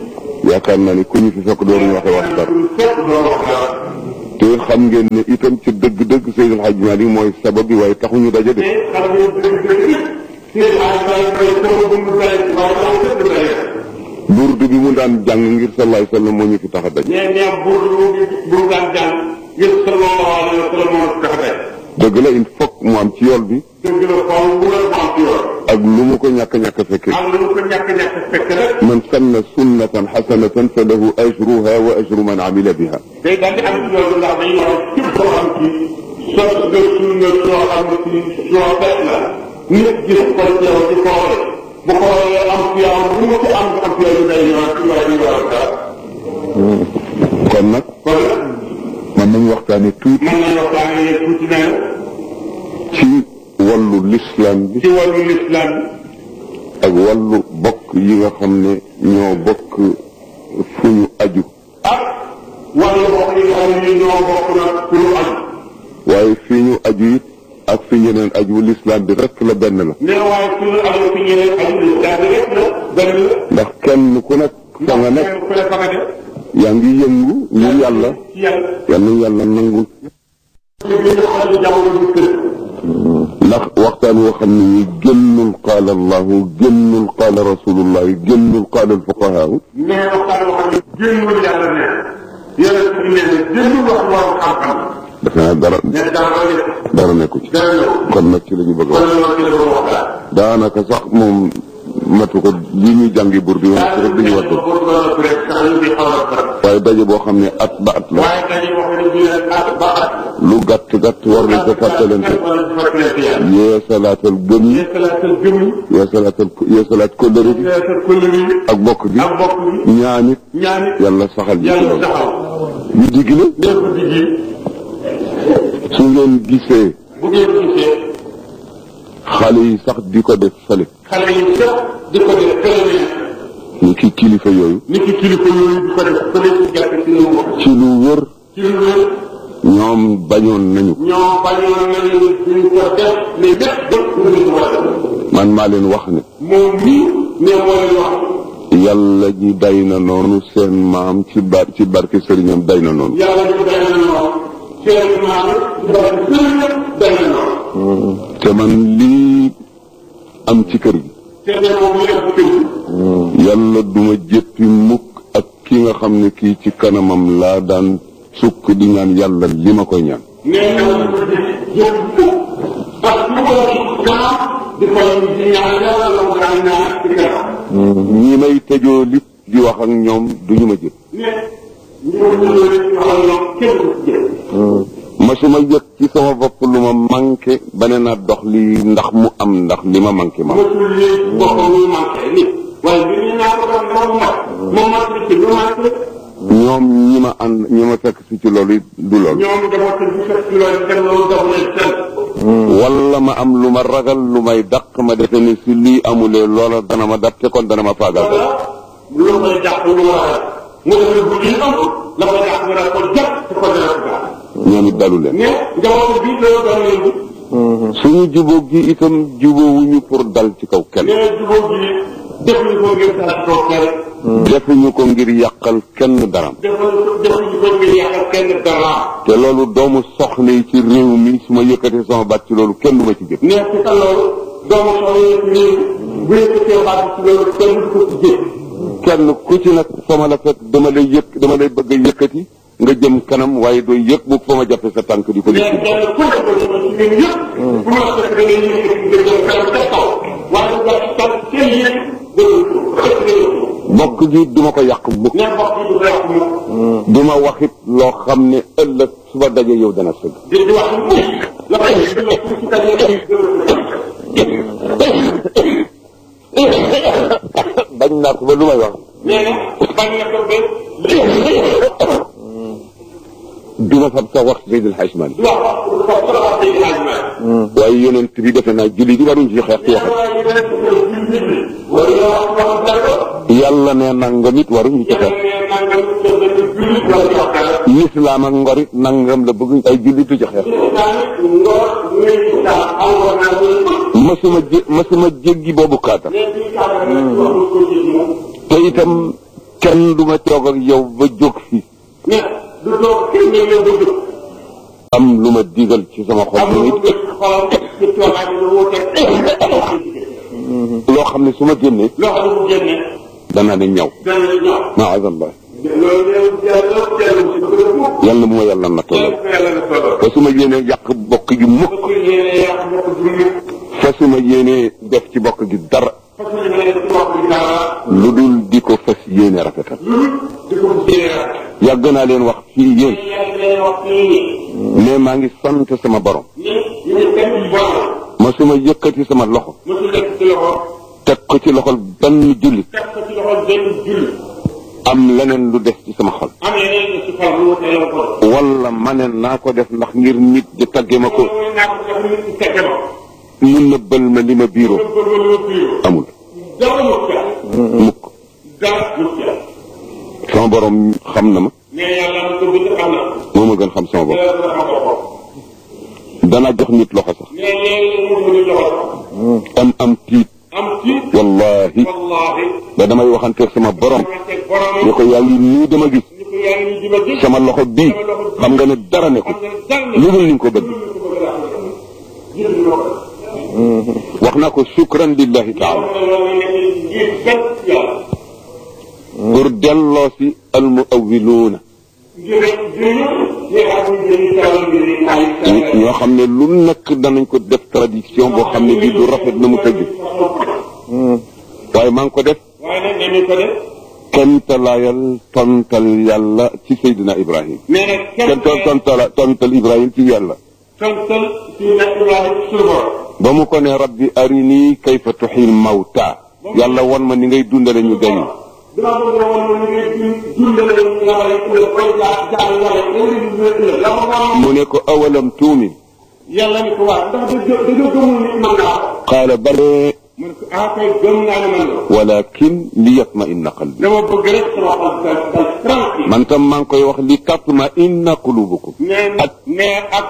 yaakaar naa ni ku ñu fi fekk dooruñu waxe wax dara fekk doo wax dara te xam ngeen ne itam ci dëgg-dëgg Seydil Hadji Malick mooy sabab bi waaye taxuñu daje de te xam nga dëgg dëgg ci ay bay bay sama bu mu bay waaye daw tëdd bay burdu bi mu daan jàng ngir sallallahu alayhi wa sallam moo ñu fi tax a daje nee nee buur bu bu daan jàng ngir sallallahu alayhi wa sallam moo tax day dëgg la il faut mu am ci yool bi dëgg la xaw bu la am ci yoon ak lu mu ko ñàkk-ñàkk fekke am lu ko ñàkk ñàkk fekk rek man sanna sunnatan xasanatan fa lahu ajruha wa ajru man amila biha day daal di am ci yoon ndax dañuy wax képp koo xam ci sos nga sunna soo xam ne ci soo fekk la nit gis ko ci yow di xoole bu xoolee am ci yow bu mu ci am am ci yow day ñëwaat ci waaye ñu war dara kon nag kon nag man nañu waxtaane tuuti mën nañu waxtaane yéen tuuti na ci wàllu lislaam bi ci wàllu lislaam ak wàllu bokk yi nga xam ne ñoo bokk fu ñu aju ak wàllu bokk yi nga xam ne ñoo bokk nag pour ñu aju waaye fii ñu aju it ak fi ñeneen aju lislaam bi rek la benn la mais waaye suñu aju fi ñeneen aju lislaam bi rek la benn la ndax kenn ku nekk fa nga nekk kenn ku ne fa nga def yaa ngi yëngu ngir yàlla ci yàlla yal na yàlla nangul ci biir xale jamono bi kër ndax waxtaan woo xam ne ni génnul qaala allahu génnul qaala rasulullahi génnul qaala alfuqahaaw mais waxtaan boo xam ne génnul yàlla ne yàlla ci bi ne génnul wax borom xam-xam defe naa dara ne dara ko def dara nekku ci dara ñëw kon nag ci la ñu bëgg a kon wax loolu ci la doon waxtaan daanaka sax moom matu ko li ñuy jàngi bur bi woon ci rek dañu wattu waaye daje boo xam ne at ba at la waaye dañuy wax ne bii nag at ba at lu gàtt gàtt war nañ ko fàttalante yee salaatal gëm yi yeesalaatal gëm yi yee salaatal yee salaat kóllëre bi yeesal kóllëre yi ak bokk bi ak bokk bi ñaanit ñaanit yàlla saxal ji ci yàlla loolu taxaw ñu digg ne def ko diggi su ngeen gisee bu ngeen gisee xale yi sax di ko def fële xale yi sax di ko def fële ni ki kilifa yooyu ni ki kilifa yooyu di ko def fële ci jàpp ci lu mu ci lu wër ci lu wér ñoom bañoon nañu ko ñoo bañoon nañu duñ ko def mais lépp lépp ñu ko war a def man maa leen wax ne moom mii ne moo leen wax yàlla ji day na noonu seen maam ci bar ci barke sëriñam day na noonu yàlla ñu day na noonu seen maam ci barke sëriñ day na noonu te man lii am ci kër gi te ne moom ñu def kër gi yàlla duma jéppi mukk ak ki nga xam ne kii ci kanamam laa daan sukk di ñaan yàlla li ma koy ñaan nee na ñu ko def jëf ak lu ko kanam di ko di ñaan yàlla la mu daan ñaan ci kanam ñi may tëjoo lit di wax ak ñoom duñu ma jëpp ne ñu ñu ñu rek waxal ñoom kenn du ci jëf masuma yëg ci sama bopp lu ma manqué ba ne naa dox lii ndax mu am ndax li ma manqué ma mosul lii boppam ñu manqué nit waaye bi ñu ñaan ko doon moom mat moom mat li ci lu manqué ñoom ñi ma ànd ñi ma fekk si ci loolu it du loolu ñoom dafa tëdd bu fekk loolu dem loolu dafa leen seen wala ma am lu ma ragal lu may dàq ma defe ni si lii amulee loola dana ma dab te kon dana ma faagal ko lu koy jàpp lu mu war a mu def bu ñu am la koy jàpp nga daan ko jàpp te ko dana ko baax ñoom it dalu leen mais njaboot bi loolu doon leen bi suñu jubóog gi itam jubóowuñu pour dal ci kaw kenn nee jubóo bi defuñu ko ngir dara toog kenn defuñu ko ngir yàqal kenn daram defuñu ko defuñu ko ngir yàqal kenn dara te loolu doomu soxna yi ci réew mi su ma yëkkatee sama baat ci loolu kenn du ma ci jëf nee ci ka loolu doomu soxla yi ci réew bu yëkkatee baat ci loolu kenn du ko ci jëf kenn ku ci nag fa ma la fekk dama lay yëkk dama lay bëgg a yëkkati nga jëm kanam waaye doo yëg bu fa ma jàppe sa tànk di ko mais yëkkati kenn ku nekk ci ñun yëpp bu ma fekk da ngay yëkkati nga jëm kanam ca kaw waaye bu baax ci kenn yëg bokk gi duma ko yàq mukk nee mbokk yi du rek mu duma waxit loo xam ne ëllëg suba daje yow dana sëgg di di wax mu la koy di la ci kañ bañ naa ko ba lu may wax nee na bañ na ko ba duma fab sa wax Seydil Hadj Malick du wax wax ko ko wax ci laaj ma waaye yonent bi defe naa julli di waruñ ci xeex ci waxat wala wax wax dara yàlla ne nangam it waruñu ci xeex lislaam ak ngor it nangam la bëgg ay jullitu ci xeex masuma jé masuma jéggi boobu kaatam te itam kenn du ma toog ak yow ba jóg fi ne du toog kenn nga ñëw ba jóg am lu ma digal ci sama xol amul bi lu gën xolam ci toogaay bi lu wuute loo xam ne su ma génnee loo xam ne bu génnee dana ne ñaw dana la ñëw maazallah loolu yow yàlla yàlla si bëgg a mukk yàlla bu ma yàlla na tollal yàlla na tolloo fa su ma yéenee yàq bokk gi mukk bëgg yéene yàq mbokk ju mukk fa su ma yéenee def ci bokk gi dara parce que ñu ne ci mbokk bi dara lu dul di ko fas yéene rafetal lu di ko jéere rek yàgg naa leen wax fii yéen yàgg leen wax fii mais maa ngi sant sama borom ni ñu ne kenn ci borom ma su ma yëkkati sama loxo mosu nekk ci loxo teg ko ci loxol benn jullit teg ko ci loxo benn julli am leneen lu des ci sama xol am yeneen ñu ci xol lu wuute yow ko wala ma ne naa ko def ndax ngir nit di tagge ma ko loolu naa ko def nit ci tegge ma mu nëbbal ma li ma biiroo loolu ko loolu biiru amul dara mu ca mukk dara mu ca sama borom xam na ma ne yàlla na ko bind xam na moo ma gën xam sama bopp yàlla na xam ko danaa jox nit loxo sax ne léegi mu mu loxo am am tiit am ci wallahi wallahi ba damay waxanteeg sama borom waxanteeg borom ni ko yaa ngi nii dama gis ni ko yaa ngi di ma gis sama loxo bii xam nga ne dara ne ko xam nga dara lu dul ni nga ko bëgg jël lo wax naa ko shukran lillahi taala loolu nekk ngir sant yàlla pour delloo si almuawiluuna ngir rek jëriñu ñi nga xam ne dañuy tawal ngir ay ñoo xam ne lu nekk danañ ko def tradition boo xam ne bii du rafet na mu tëgg waaye maa ngi ko def waaye nag nañu ko def kemtalaayal tontal yàlla ci Seydina Ibrahim mais nag kenn kenn ton tontal tontal Ibrahim ci yàlla tontal ci nekk Ibrahima suñu borom ba mu ko ne rabbi arini kayfa tuxil mawta yàlla won ma ni ngay dundale ñu deñ dama bëgg a woon ñu ngi dundale ñu nga xam ne ëllëg koy jaar jaar yàlla ëllëg ñu ëllëg la ma wax mu ne ko awalam tuumin yàlla ni ko waa ndax dañoo dañoo gëmul nit mën naa ko qaala bale mu ne ko ah kay gëm naa ne man la walakin li yatma inna qalbi dama bëgg rek sama xol dal dal tranquille man tam maa ngi koy wax li tatma inna qulubukum nee ak nee ak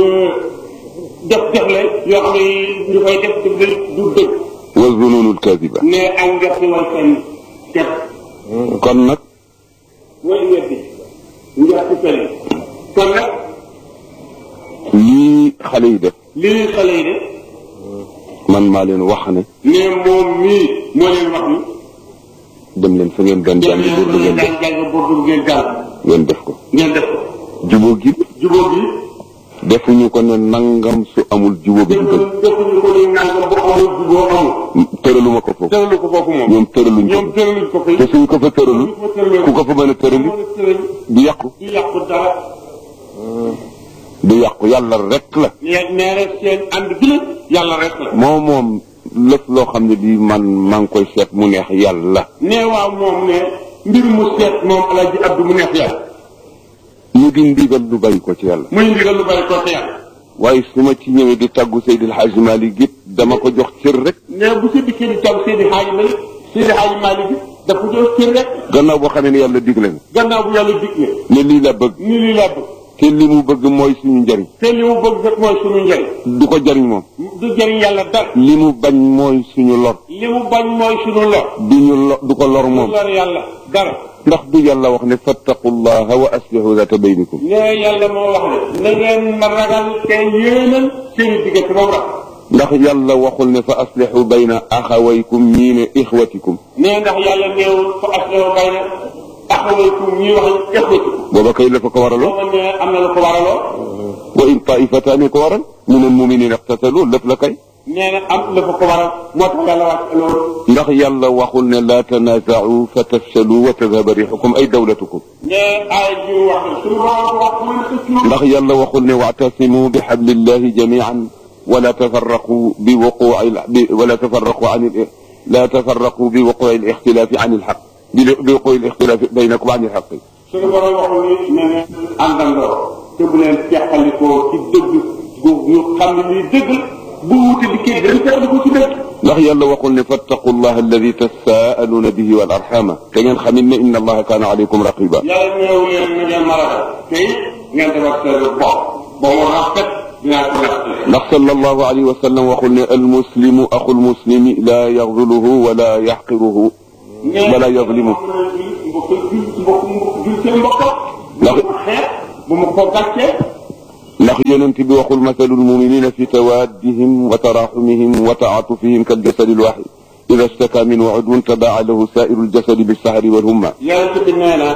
def def la yoo xam ne ñu koy def du dëgg du dëgg wa zununul kadiba nee ak ngerte wal seen def kon nag mooy ngerte ngerte fen kon nag lii xale yi def lii xale yi de man maa leen wax ne nee moom mii moo leen wax ni dem leen fa ngeen daan dem jàngi leen burdu ngeen def jàng jàng boobu ngeen jàng ngeen def ko ngeen def ko jubóo gi jubóo bi defuñu ko ne nangam su amul jubóo bi du defuñu dëgg defuñu ko ni nangam bu amul jubóo amul tëraluma ko foofu tëralu ko foofu moom ñoom tëraluñ ñoom ko tëraluñ ko fay te suñ ko fa tëralu ko tëralu ku ko fa mën a tërali mën a tëral du yàqu du yàqu dara du yàqu yàlla rek la nee nee rek seen ànd bi la yàlla rek la moo moom lëf loo xam ne bii man maa ngi koy seet mu neex yàlla nee waaw moom ne mbir mu seet moom alaji abdu mu neex yàlla mu di ndigal lu bàyyi ko ci yàlla muy ndigal lu bari ko ci yàlla waaye su ma ci ñëwee di tàggu Seydil Hadji Malick it dama ko jox cër rek nee bu sa dikkee di taw Seydi Hadji Malick Seydi Hadji Malick bi dafa jox cër rek gannaaw boo xamee ne yàlla digle na gannaaw bu yàlla dig ne ne lii la bëgg ni lii laa bëgg te li mu bëgg mooy suñu njariñ te li mu bëgg rek mooy suñu njëriñ du ko jariñ moom du jëriñ yàlla dara li mu bañ mooy suñu lor li mu bañ mooy suñu lor du ñu lo du ko lor du moom lor yàlla dara ndax du yàlla wax ne fattaqullaha wa aslihu zata baynikum nee yàlla moo wax ne na ngeen ma ragal te yéenal seen diggante moom rek ndax yàlla waxul ne fa aslihu bayna axawaykum ñii ne ixwatikum nee ndax yàlla néewul fa asleho bay na axawaykum ñii wax ixwatikum booba kay la fa ko waraloo booba ne am na lu ko waraloo wa in taifataani ko waral min almuminina iqtatalu lépp la kay nee na am la fa ko waral moo tax yàlla wàcc loolu ndax yàlla waxul ne laa tanaaza'u fa tafshalu wa tadhaba rixukum ay dawlatukum nee aay ji wax ne suñu borom wax mu ne ko ndax yàlla waxul ne wa'tasimu bi hablillahi jami'an ولا تفرقوا بوقوع ال- ب- ولا تفرقوا عن ال- لا تفرقوا بوقوع الاختلاف عن الحق بل- بوقوع الاختلاف بينكم عن الحق suñu borom waxul ni ne ne àndandoo te bu leen teqalikoo ci dëgg gu ñu xam ne lii dëgg bu wuute di kii dañu teqalikoo ci dëgg ndax yàlla waxul ne fattaqu allah alladi tasaaluna bihi wal arxama te ngeen xamit ne inna allaha kaana alaykum raqiba yàlla ñëw leen na ngeen maragal te it ngeen defar seen bopp ba mu rafet dinaa ko respecté ndax sallallahu alayhi wa sallam waxul ne almuslimu axu lmuslimi la yaxzuluhu wala yaxqiruhu wala yazlimu mbokk mbokk mbokk jul seen mbokk ndax bu xeet bu mu ko gàccee ndax yonent bi waxul masalul muminina fi tawaddihim wa taraxumihim wa taatufihim kal jasadi lwaxid ida staka minhu udwun tadaa lahu sairu ljasadi bilsahari walhumma yàlla bi nee na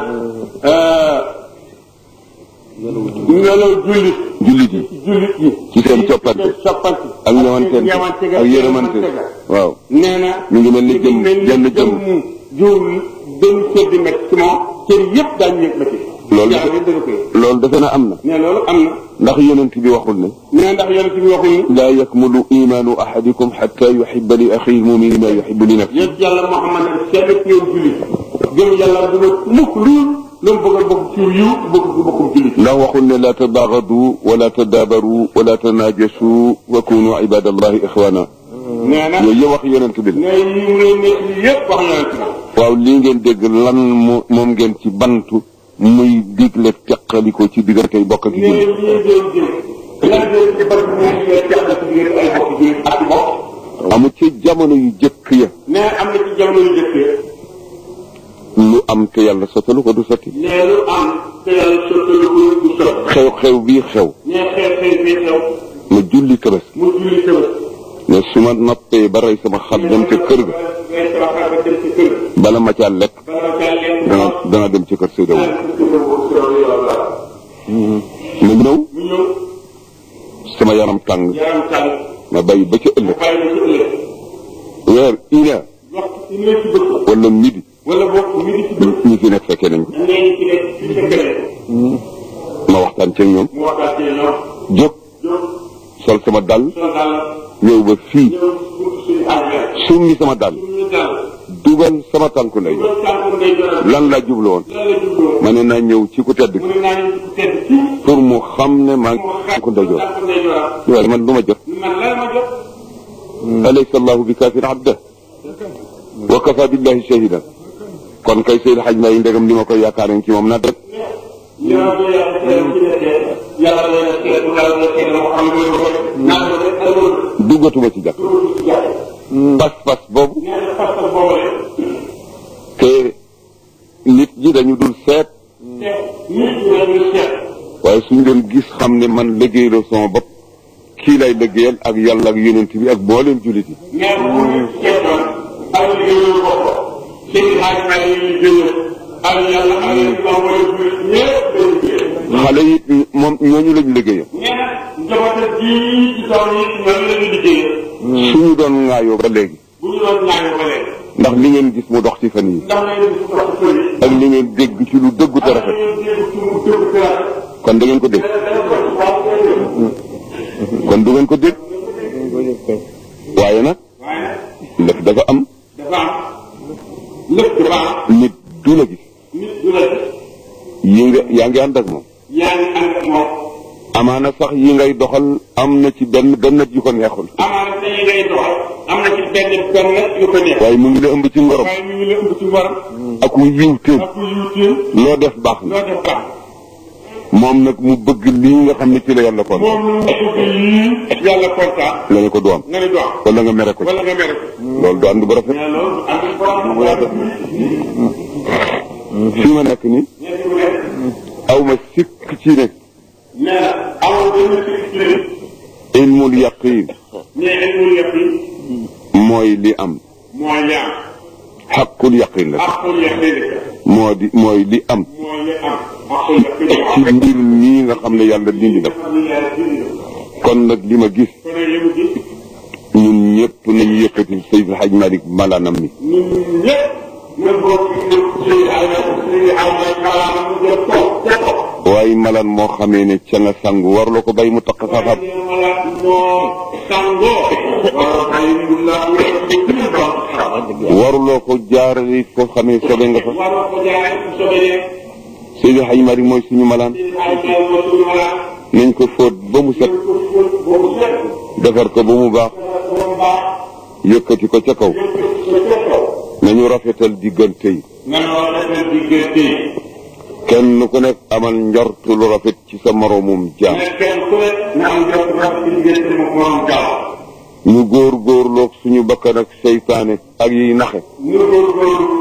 melaw jullit jullit yi jullit yi ci seen coppante seen soppante ak ñëwantente ga ak yërëmante waaw nee na mi ngi mel ni jëm jenn jëm jur benn seddi met ci moom cër yëpp daañu yëg métti Loolu yàlla dafa- dana koy loolu defe na am na ne loolu am na ndax yonent bi waxul ne nee ndax yonent bi waxul ni laa yakmulu imaanu ahadikum xatta yuxiba li axihi lmumini ma yuxibu li nafsi yéen yàlla Muhammad ne seen ci yow jullit gëm yàlla du ma mukk lu lu mu bëgg a bokk ci yiw bëgg ci bokkum jullit ndax waxul ne laa tadaagadu wala tadaabaru wala tanaajasu wa kunu ibadallahi ixwana nee na yooyu yëpp wax yonent bi la ne yi mu leen nekk li yëpp wax yonent bi waaw lii ngeen dégg lan mo moom ngeen ci bantu muy digle teqaliko ci diggante bokk ak ne jullit lii ngeen jël lan ngeen ci bëgg mu ngi leen teqal ci diggante ay bokk jullit ak bokk amul ci jamono yu jëkk ya ne am na ci jamono yu jëkkee lu am te yàlla sottalu ko du sotti ne lu am te yàlla sottalu ko du sot xew-xew bii xew ne xew xew bii xew ma julli tëbës mu julli tëbës ne su ma noppee ba rey sama xar dem ca kër ga ngay tabaxal ba dem ci kër bala ma caa lekk bala caa lekk dana dana dem ci kër Seyda Wu ma ñëw mu ñëw sama yaram tàng yaram tàng ma bàyyi ba ca ëllëg bàyyi ba ci ëllëg weer une heure waxtu ci nekk ci bëgg wala midi wala boog mi ngi ci bëgg ñi fi nekk fekkee nañ ko nee ñu ci nekk ci sa keneen ma waxtaan ceeg ñoom mu waxtaan ci ñoom jóg jóg sol sama dàll sol daal ñëw ba fii ñëw buntu suñu àgg summi sama dàll suñu daal dugal sama tànku ndey loolu tànku ngay joral lan laa jublu woon lan la jubloo ma ne naa ñëw ci ku tedd mu ne naa ñu ci ku tedd ci pour mu xam ne maa ngi mu xam tànku ndeyjoor tànku ngay joral waaye man du ma jot man lan ma jot alaysa allahu bi kaafin abda wa kafa billahi shahidan kon kay Seydi Hadj Mbaye ndegam li ma koy yaakaar ci moom na rek yow de yàlla seet ci nekkee yàlla leen a seet yàlla leen a seet moo xam ne loolu naa ko def ak loolu duggatuma ci jàkk dugg ci jàpp pas-pas boobu nee na pas-pas boobu rek te nit ñi dañu dul seet te nit ñi dañuy seet waaye suñ doon gis xam ne man liggéeyloo sama bopp kii lay liggéeyal ak yàlla ak yonent bi ak mbooleem jullit yi mais bu ñu seetoon ak liggéeyu bopp seen xaaj maa ngi leen di génne ak yàlla ak yéen ñoom wala jullit ñëpp dañuy génne. xale yi moom ñooñu lañ liggéeyal nee na njabootam bii ci tool yi ñoom la ñu liggéeyee. suñu doon ŋaayoo ba léegi bu ñu doon ñaanal ba léegi. ndax li ngeen gis mu dox ci fan yi ndax nañu gis ko ci kër yi. ak li ngeen dégg ci lu dëggu te ak rafet nañu dégg ci mu dégg ci rafet. kon da ngeen ko dégg dana ko ci waaw dégg. kon du ngeen ko dégg waaye nag waaye lépp dafa am dafa am lépp dafa am nit du la gis nit du la gis yi nga yaa ngi ànd ak moom yaa ngi ànd ak moom amaana sax yi ngay doxal am na ci benn benn yu ko neexul amaana te yi ngay doxal am na ci benn benn yu ko neex waaye mu ngi la ëmb ci ngorom waaye mi ngi la ëmb ci ngoram ak wu yiw téem ak yuutéem loo def baax na loo def baax moom nag mu bëgg lii nga xam ne ci la yàlla kon moom lu mu bëgg yii yàlla kontaan la ne ko du am nga ne du am wala nga mere ko ci wala nga mere ko loolu du ànd bu rafet mais loolu am nañ borom bu rafet fii ma nekk nii ñetti mu nekk aw ma sikk ci ne nee na amul benn sécurité ilmul yaqin mais ilmul yaqin mooy li am mooy li am xaqul yaqin la aqul yaqin moo di mooy li am mooy li am aqul yaqin ci mbir mii nga xam ne yàlla dindi na ko xam ne yàlla dindi na kon nag li ma gis kon nag li mu gis ñun ñëpp nañu yëkkati Seydil Hadj Malick malaanam mi ñun ñëpp ñu bokk ñu ci ay ci ay kalaama mu jëm toog te toog waaye malaan moo xamee ne ca nga sangu warloo ko bay mu taq sa xam waaye wala moo sangoo wala ay la waruloo ko jaarale foo xamee sobe nga fa waroo ko jaaree su sobee Seydil Hadj Malick mooy suñu malaan ci ay ay mo suñu wala nañ ko fóot ba mu set ko fóot boobu set defar ko ba mu baax dafa baax yëkkati ko ca kaw yëpp ko ca kaw nañu rafetal diggante yi nanoo defal diggante yi kenn ku nekk amal njortu lu rafet ci sa moroomum jaam mais kenn ku ne na am jot rafet ci diggante mu moom gaaw ñu góor góorloog suñu bakkan ak seytaane ak yiy naxe ñu góorgóorlu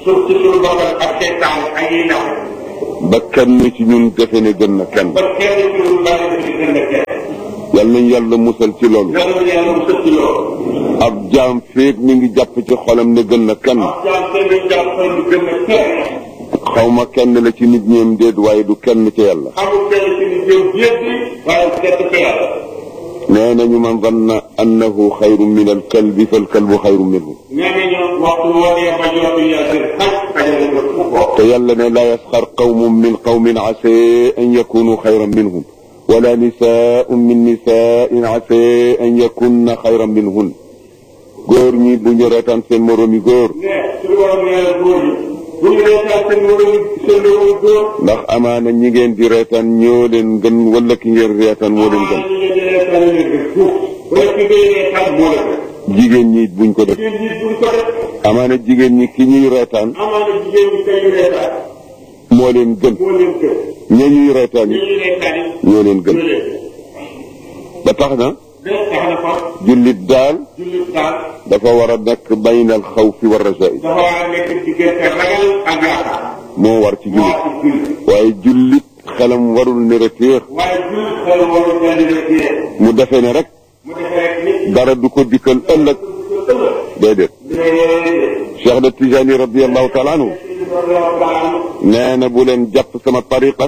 suuf ci suñu bokkal ak seytaan ak yi ndaw ba kenn ci ñun defe ne gën na kenn ba kenn ci ñun bari na ci gën a kenn yal nañ yàlla musal ci loolu yàlla na yàlla mu sëcc loolu ab jaam féeg mi ngi jàpp ci xolam ne gën na kenn jaam seen i jaam seen i gën a kenn xaw ma kenn la ci nit ñeem déet waaye du kenn ci yàlla xamul kenn ci ni jëm yëpp bi waaye kenn ci yàlla nee nañu man zanna annahu xayrun min alkalbi falkalbu xayrun minhu nee nañu waxtu wootee ba jot yàlla seen xaj xajale ko fu ko te yàlla ne laa yasxar qawmun min qawmin ase an yakunu xayran minhum wala nisaun min nisaain ase an yakunna xayran minhun góor ñi bu ñu reetaan seen moroomi góor ne suñu borom nee na góor yi bu ñu reetaan seen moroom seen moroom góor ndax amaana ñi ngeen di reetaan ñoo leen gën wala ki ngeen reetaan moo leen gën ñu ngi reetaan leen gën fuuf wala ki ngay reetaan moo la gën jigéen ñi buñ ko def jigéen ñi duñ ko def amaana jigéen ñi ki ñuy reetaan amaana jigéen ñi kay reetaan moo leen gën moo leen gën ña ñuy reetaan ñi yi ñuy reetaan yi ñoo leen gën ñoo leen ba tax na gën tax na fa jullit daal jullit daal dafa war a nekk baynal xawfi wa rajaa'i dafa war a nekk diggante ragal ak yaakaar moo war ci moo jullit ci jullit waaye jullit xelam warul ne reteex waaye jullit xel warul daal di reetee mu defee ne rek mu defee rek nit dara du ko dikkal ëllëg déedéet Cheikh de Tijani radiallahu taala anhu nee na bu leen jàpp sama tariqa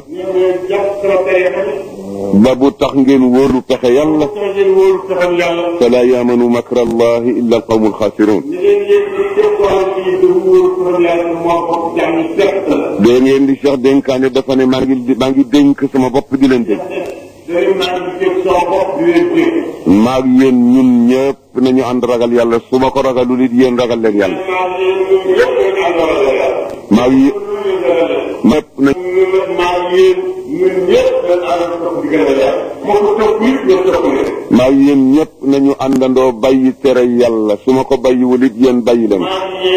ba bu tax ngeen wóolu pexe yàlla fala yaamanu makra allahi illa alqawmu alxaasiruun dee ngeen di Cheikh dénkaane dafa ne maa ngi maa ngi dénk sama bopp di leen dénk maag yéen ñun ñëpp nañu ànd ragal yàlla su ma ko ragalul it yéen ragal leen yàlla maag yi ñëpp na maag yéen ñëpp nañu àndandoo bàyyi tere yàlla su ma ko bàyyiwul it yéen bàyyi leen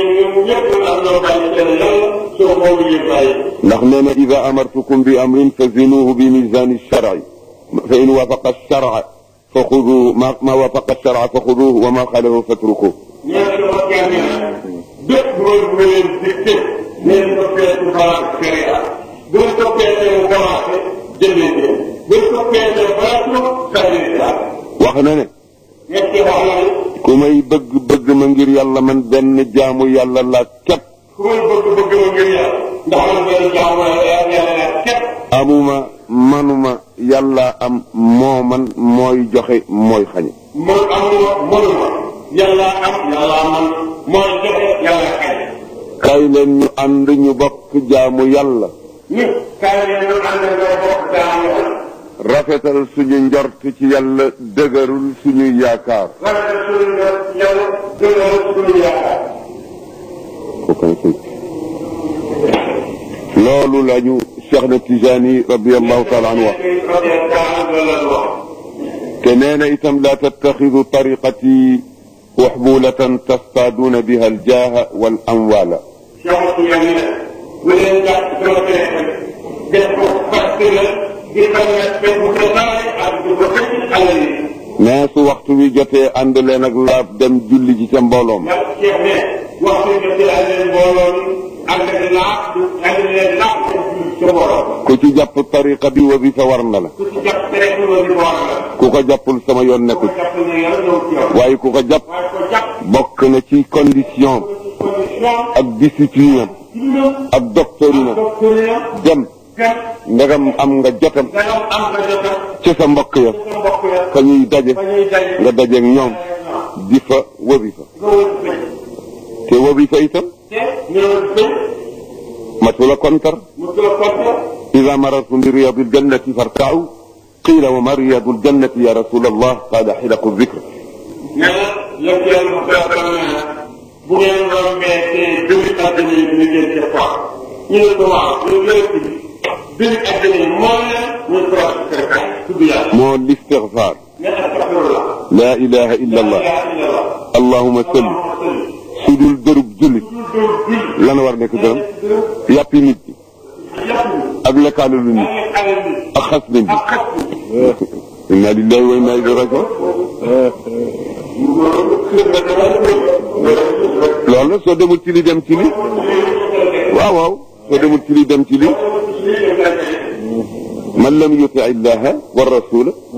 ndax nee na ida amartukum bi amrin fa zinuhu bi misani sharci fa in wafaqa sharca fa xudu ma ma wafaqa sharca fa xuduhu wa ma xalahu fatrukuhu bépp loolu bu leen dicté nee na toppee ci balance sharia bu la toppee te mu commencé jëndee ko bu la toppee te balance sànni wax na ne ñett wax na ni ku may bëgg bëgg ma ngir yàlla man benn jaamu yàlla la képp ku may bëgg bëgg ma ngir yàlla ndax man benn jaamu yàlla la képp amuma manuma yàlla am moo man mooy joxe mooy xañe man amuma mënuma yàlla am yàlla man mooy joxe yàlla xañ kay leen ñu ànd ñu bokk jaamu yàlla ñu kaay leen ñu ànd nga bokk jaamu yàlla rafetal suñu njort ci yàlla dëgërul suñu yaakaar rafetal suñu nga yàlla dëgëral suñu yaakaar loolu lañu Cheikh na Tijani radiallahu taala anhu wax te nee na itam laa tattaxidu tariqati waxbulatan tastaaduuna biha aljaaha wal amwaala bu leen jàpp sama téléphone def ko facture di xam ne def ko préparé ak di ko xëcc alal yi. nee su waxtu wi jotee ànd leen ak laab dem julli ji ca mbooloo ma yàlla Cheikh ne waxtu bi jotee ànd leen mbooloo mi ànd leen laab du ànd leen laab dem julli ca mbooloo. ku ci jàpp tariqa bi wasifa war na la ku ci jàpp téléphone bi war na. ku ko jàppul sama yoon nekku ku ci jàpp ne yàlla ñëw ci yow. waaye ku ko jàpp waaye ko jàpp bokk na ci condition condition ak discipline am diinam ak doctrine am doctrine dem dem ndegam am nga jotam dangam am nga jotam ci sa mbokk ya sa mbokk ya fa ñuy daje fa ñuy daje nga dajeeg ñoom di fa wasifa nga wër bëj te wasifa itam te ñëw bëj matula kontar mu tula konte ida marartum bi riyadi ljannati fartau qila wa ma riyadu ljannati ya rasul allah qala xilaqu dicre nee na yëpp yàlla mu koy xam ne bu ngeen rombee te dëgg àddina yi ñu ngeen ca quoi ñu ne ko waaw ñu yëpp bi dëgg àddina yi mooy la ñu ko wax kërkaay tudd yàlla moo listigfar ne astafirullah la ilaha illa allah la ilaha illallah allahuma salli su dul dërub jullit lan war nekk dërëm yàppi nit ñi ak lekkaalalu nit ak xas nit ñi inna lillahi wa inna ilayhi rajiun loolu la soo demul ci li dem ci li waaw waaw soo demul ci lii dem ci lii man lam yuti illaha wa rasula